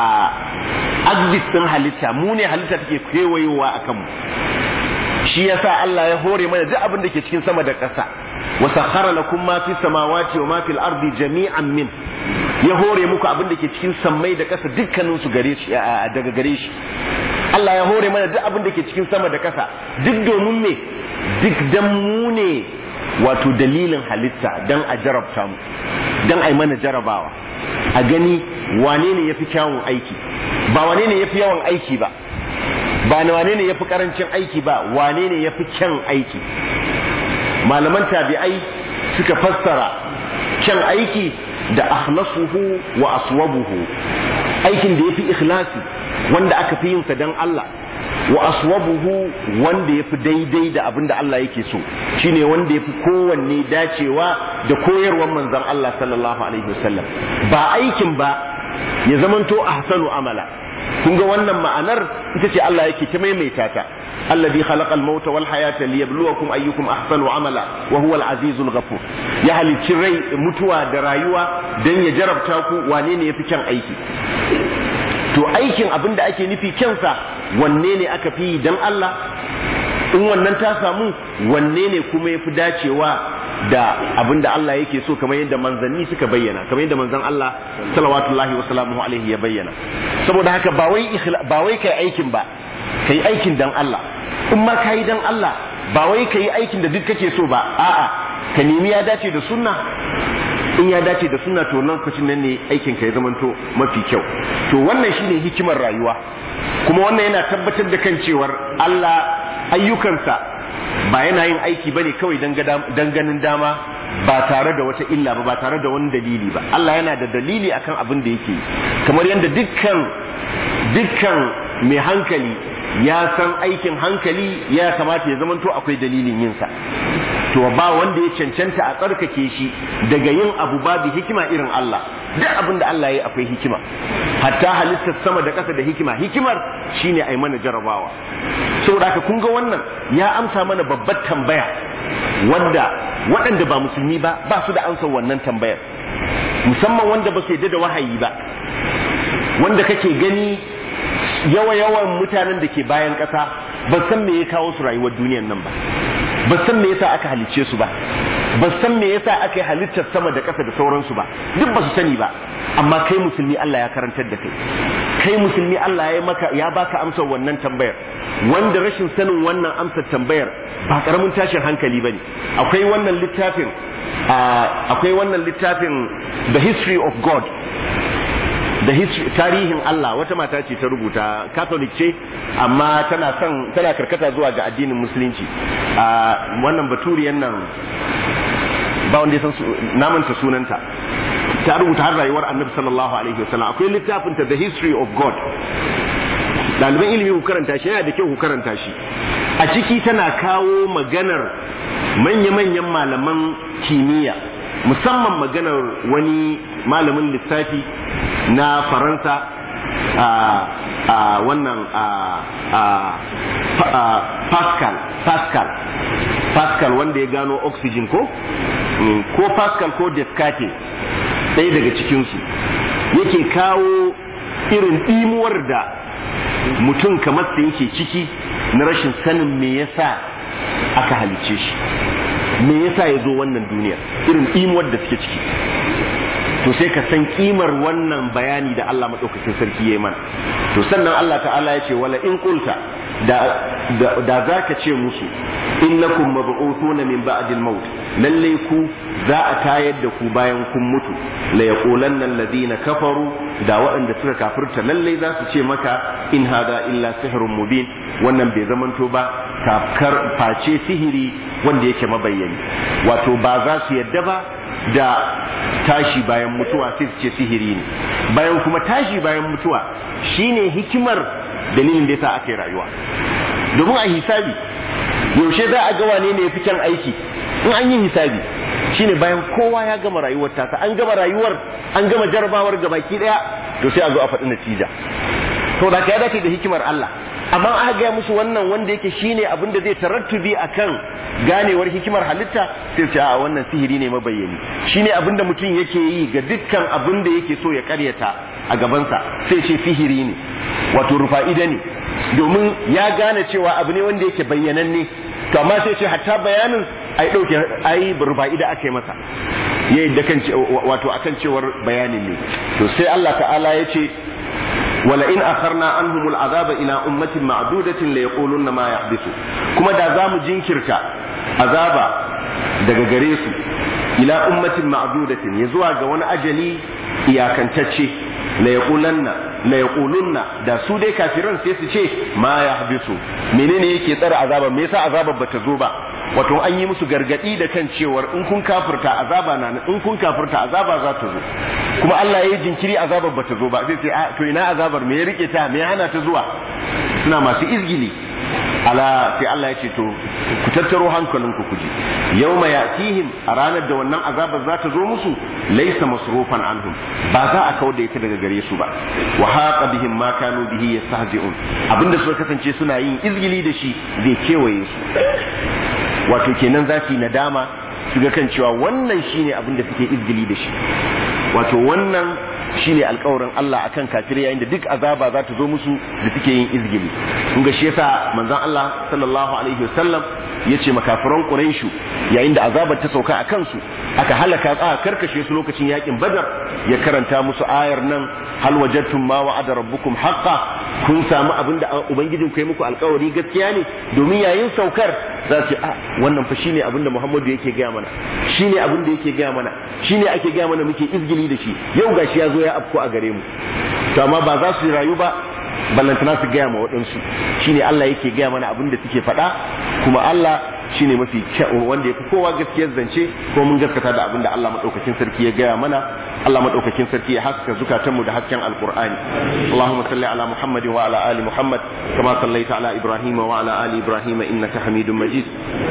axis din halitta mu ne halitta take kewayowa akan mu shi yasa Allah ya hore mana duk abin da ke cikin sama da ƙasa wa sakhara lakum ma fi samawati wa ma fil ardi jami'an min ya hore muku abin da ke cikin sammai da ƙasa dukkanin su gare shi daga gare shi Allah ya hore mana duk abin da ke cikin sama da ƙasa duk domin me duk dan mu ne wato dalilin halitta dan a jarabta mu dan a yi mana jarabawa a gani wane ne yafi kyawun aiki ba wane ne yafi yawan aiki ba ba na wane ne yafi karancin aiki ba wane ne yafi kyan aiki malaman tabi'ai suka fassara kyan aiki da akhlasuhu wa aswabuhu aikin da yafi ikhlasi wanda aka fi yin sa dan Allah wa aswabuhu wanda yafi daidai da abin da Allah yake so shine wanda yafi kowanne dacewa da koyarwar manzon Allah sallallahu alaihi wasallam ba aikin ba ya zamanto ahsanu amala kun ga wannan ma'anar ita ce Allah yake ta maimaita ta alladhi khalaqa al-mauta wal hayata liyabluwakum ayyukum ahsanu amala wa huwa al-azizul ghafur ya halicci rai mutuwa da rayuwa dan ya jarabta ku wane ne yafi kyan aiki to aikin abin da ake nufi kyansa wanne ne aka fi dan Allah in wannan ta samu wanne ne kuma yafi dacewa da abin da Allah yake so kamar yadda manzanni suka bayyana kamar yadda manzan Allah salawatullahi wa salamuhu alaihi ya bayyana saboda haka ba wai ba wai kai aikin ba kai aikin dan Allah in ma kai dan Allah ba wai kai aikin da duk kake so ba a'a ka nemi ya dace da sunna in ya dace da sunna to nan lokacin nan ne aikin ka ya zamanto mafi kyau to wannan shine hikimar rayuwa kuma wannan yana tabbatar da kan cewar Allah ayyukansa ba yana yin aiki ba ne kawai don ganin dama ba tare da wata illa ba ba tare da wani dalili ba Allah yana da dalili akan abin da yake kamar yadda dukkan dukkan mai hankali ya san aikin hankali ya kamata ya zamanto akwai dalilin yinsa to ba wanda ya cancanta a tsarkake shi daga yin abu babu hikima irin Allah duk abin da Allah ya yi akwai hikima hatta halittar sama da ƙasa da hikima hikimar shine ai mana jarabawa saboda haka kun ga wannan ya amsa mana babbar tambaya wanda waɗanda ba musulmi ba ba su da amsa wannan tambayar musamman wanda ba su yadda da wahayi ba wanda kake gani yawa yawan mutanen da ke bayan ƙasa ba san me ya kawo su rayuwar duniyar nan ba ba san me yasa aka halicce su ba ba san me yasa aka yi halittar sama da ƙasa da sauransu ba duk ba su sani ba amma kai musulmi Allah ya karantar da kai kai musulmi Allah ya maka ya baka amsar wannan tambayar wanda rashin sanin wannan amsar tambayar ba karamin tashin hankali bane akwai wannan littafin akwai wannan littafin the history of God da tarihin Allah wata mata ce ta rubuta catholic ce amma tana son tana karkata zuwa ga addinin musulunci a wannan baturiyan nan ba wanda ya san namanta sunanta ta rubuta har rayuwar annabi sallallahu alaihi wasallam akwai littafin ta the history of god ɗaliban ilimi ku karanta shi yana da kyau ku karanta shi a ciki tana kawo maganar manya-manyan malaman kimiyya musamman maganar wani malamin lissafi na faransa a wannan pascal pascal pascal wanda ya gano oxygen ko ko pascal ko descartes ɗaya daga cikinsu yake kawo irin ɗimuwar da mutum kamar da yake ciki na rashin sanin me yasa aka halice shi me yasa ya zo wannan duniyar irin ɗimuwar da suke ciki to sai ka san kimar wannan bayani da Allah maɗaukakin sarki ya yi mana to sannan Allah ta'ala ya ce wala in qulta da da zaka ce musu innakum mab'uthuna min ba'dil maut lalle ku za a tayar da ku bayan kun mutu la yaqulanna alladhina kafaru da waɗanda suka kafirta lalle za su ce maka in hada illa sihrun mubin wannan bai zamanto ba kafkar face sihiri wanda yake mabayyani wato ba za su yadda ba da tashi bayan mutuwa sai su ce sihiri ne bayan kuma tashi bayan mutuwa shine hikimar dalilin da yasa aka yi rayuwa domin a hisabi yaushe za a ga wane ne ya fi kyan aiki in an yi hisabi shine bayan kowa ya gama rayuwar tasa an gama rayuwar an gama jarabawar gabaki daya to sai a zo a faɗi natija to da ka ya dace da hikimar Allah amma aka gaya musu wannan wanda yake shine abin da zai tarattubi akan ganewar hikimar halitta sai ce a wannan sihiri ne mabayyani shine abin da mutum yake yi ga dukkan abin da yake so ya karyata a gabansa sai ce sihiri ne wato rufa'ida ne domin ya gane cewa abu ne wanda yake bayyananne to amma sai ce hatta bayanin ai dauke ai rufa'ida aka yi masa yayi da kan wato akan cewar bayanin ne to sai Allah ta'ala ya ce ولئن أخرنا عنهم العذاب إلى أمة معدودة ليقولن ما يحدث كما دا زامو جنكرتا عذابا daga gare su ila ummatin ma'dudatin ya zuwa ga wani ajali iyakantacce la yaqulanna la yaqulunna da su dai kafiran sai su ce ma yahbisu menene yake tsara azaba me yasa azabar bata zo ba wato an yi musu gargadi da kan cewar in kun kafirta azaba na in kun kafirta azaba za ta zo kuma Allah ya yi jinkiri azabar bata zo ba sai ce to ina azabar me ya rike ta me ya hana ta zuwa suna masu izgili ala sai Allah ya ce to ku tattaro hankalinku ku ji yawma yatihim a ranar da wannan azabar za ta zo musu laysa masrufan anhum ba za a kawo da ita daga gare su ba wa haqa bihim ma kanu bihi yastahzi'un abinda suka kasance suna yin izgili da shi zai kewaye su wato kenan za su yi nadama su ga kan cewa wannan shine abin da suke izgili da shi wato wannan shine alkawarin Allah akan kafirai yayin da duk azaba za ta zo musu da suke yin izgili kun ga shi yasa manzon Allah sallallahu alaihi wasallam yace makafiran Quraishu yayin da azabar ta sauka a kansu aka halaka aka karkashe su lokacin yakin Badar ya karanta musu ayar nan hal wajadtum ma wa'ada rabbukum haqqan kun samu abin da ubangijin ku yi muku alkawari gaskiya ne domin yayin saukar za su a wannan fa shine abin da Muhammadu yake gaya mana shine abin da yake gaya mana shine ake gaya mana muke izgili da shi yau gashi ya zo ya afko a gare mu to amma ba za su rayu ba ballantana su gaya ma waɗansu shine Allah yake gaya mana abin da suke faɗa kuma Allah shine mafi kyau wanda ya fi kowa gaskiyar zance ko mun gaskata da abin da Allah madaukakin sarki ya gaya mana Allah madaukakin sarki ya haska zukatanmu da hasken alqur'ani Allahumma salli ala Muhammad wa ala ali Muhammad kama sallaita ala Ibrahim wa ala ali Ibrahim innaka Hamidum Majid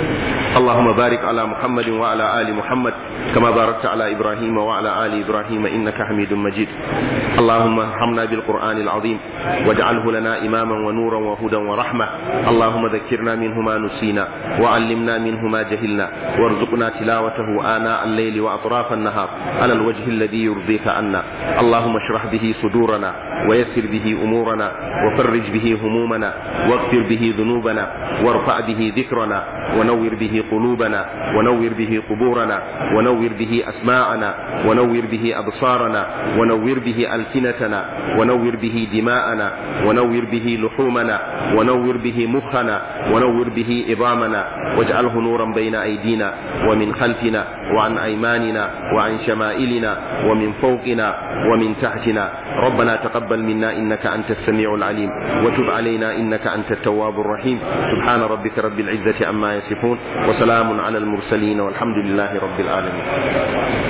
اللهم بارك على محمد وعلى آل محمد كما باركت على إبراهيم وعلى آل إبراهيم إنك حميد مجيد اللهم ارحمنا بالقرآن العظيم واجعله لنا إماما ونورا وهدى ورحمة اللهم ذكرنا منه ما نسينا وعلمنا منه ما جهلنا وارزقنا تلاوته آناء الليل وأطراف النهار على الوجه الذي يرضيك عنا اللهم اشرح به صدورنا ويسر به أمورنا وفرج به همومنا واغفر به ذنوبنا وارفع به ذكرنا ونور به قلوبنا ونور به قبورنا ونور به أسماعنا ونور به أبصارنا ونور به ألسنتنا ونور به دماءنا ونور به لحومنا ونور به مخنا ونور به إظامنا واجعله نورا بين أيدينا ومن خلفنا وعن أيماننا وعن شمائلنا ومن فوقنا ومن تحتنا ربنا تقبل منا إنك أنت السميع العليم وتب علينا إنك أنت التواب الرحيم سبحان ربك رب العزة عما يصفون وسلام على المرسلين والحمد لله رب العالمين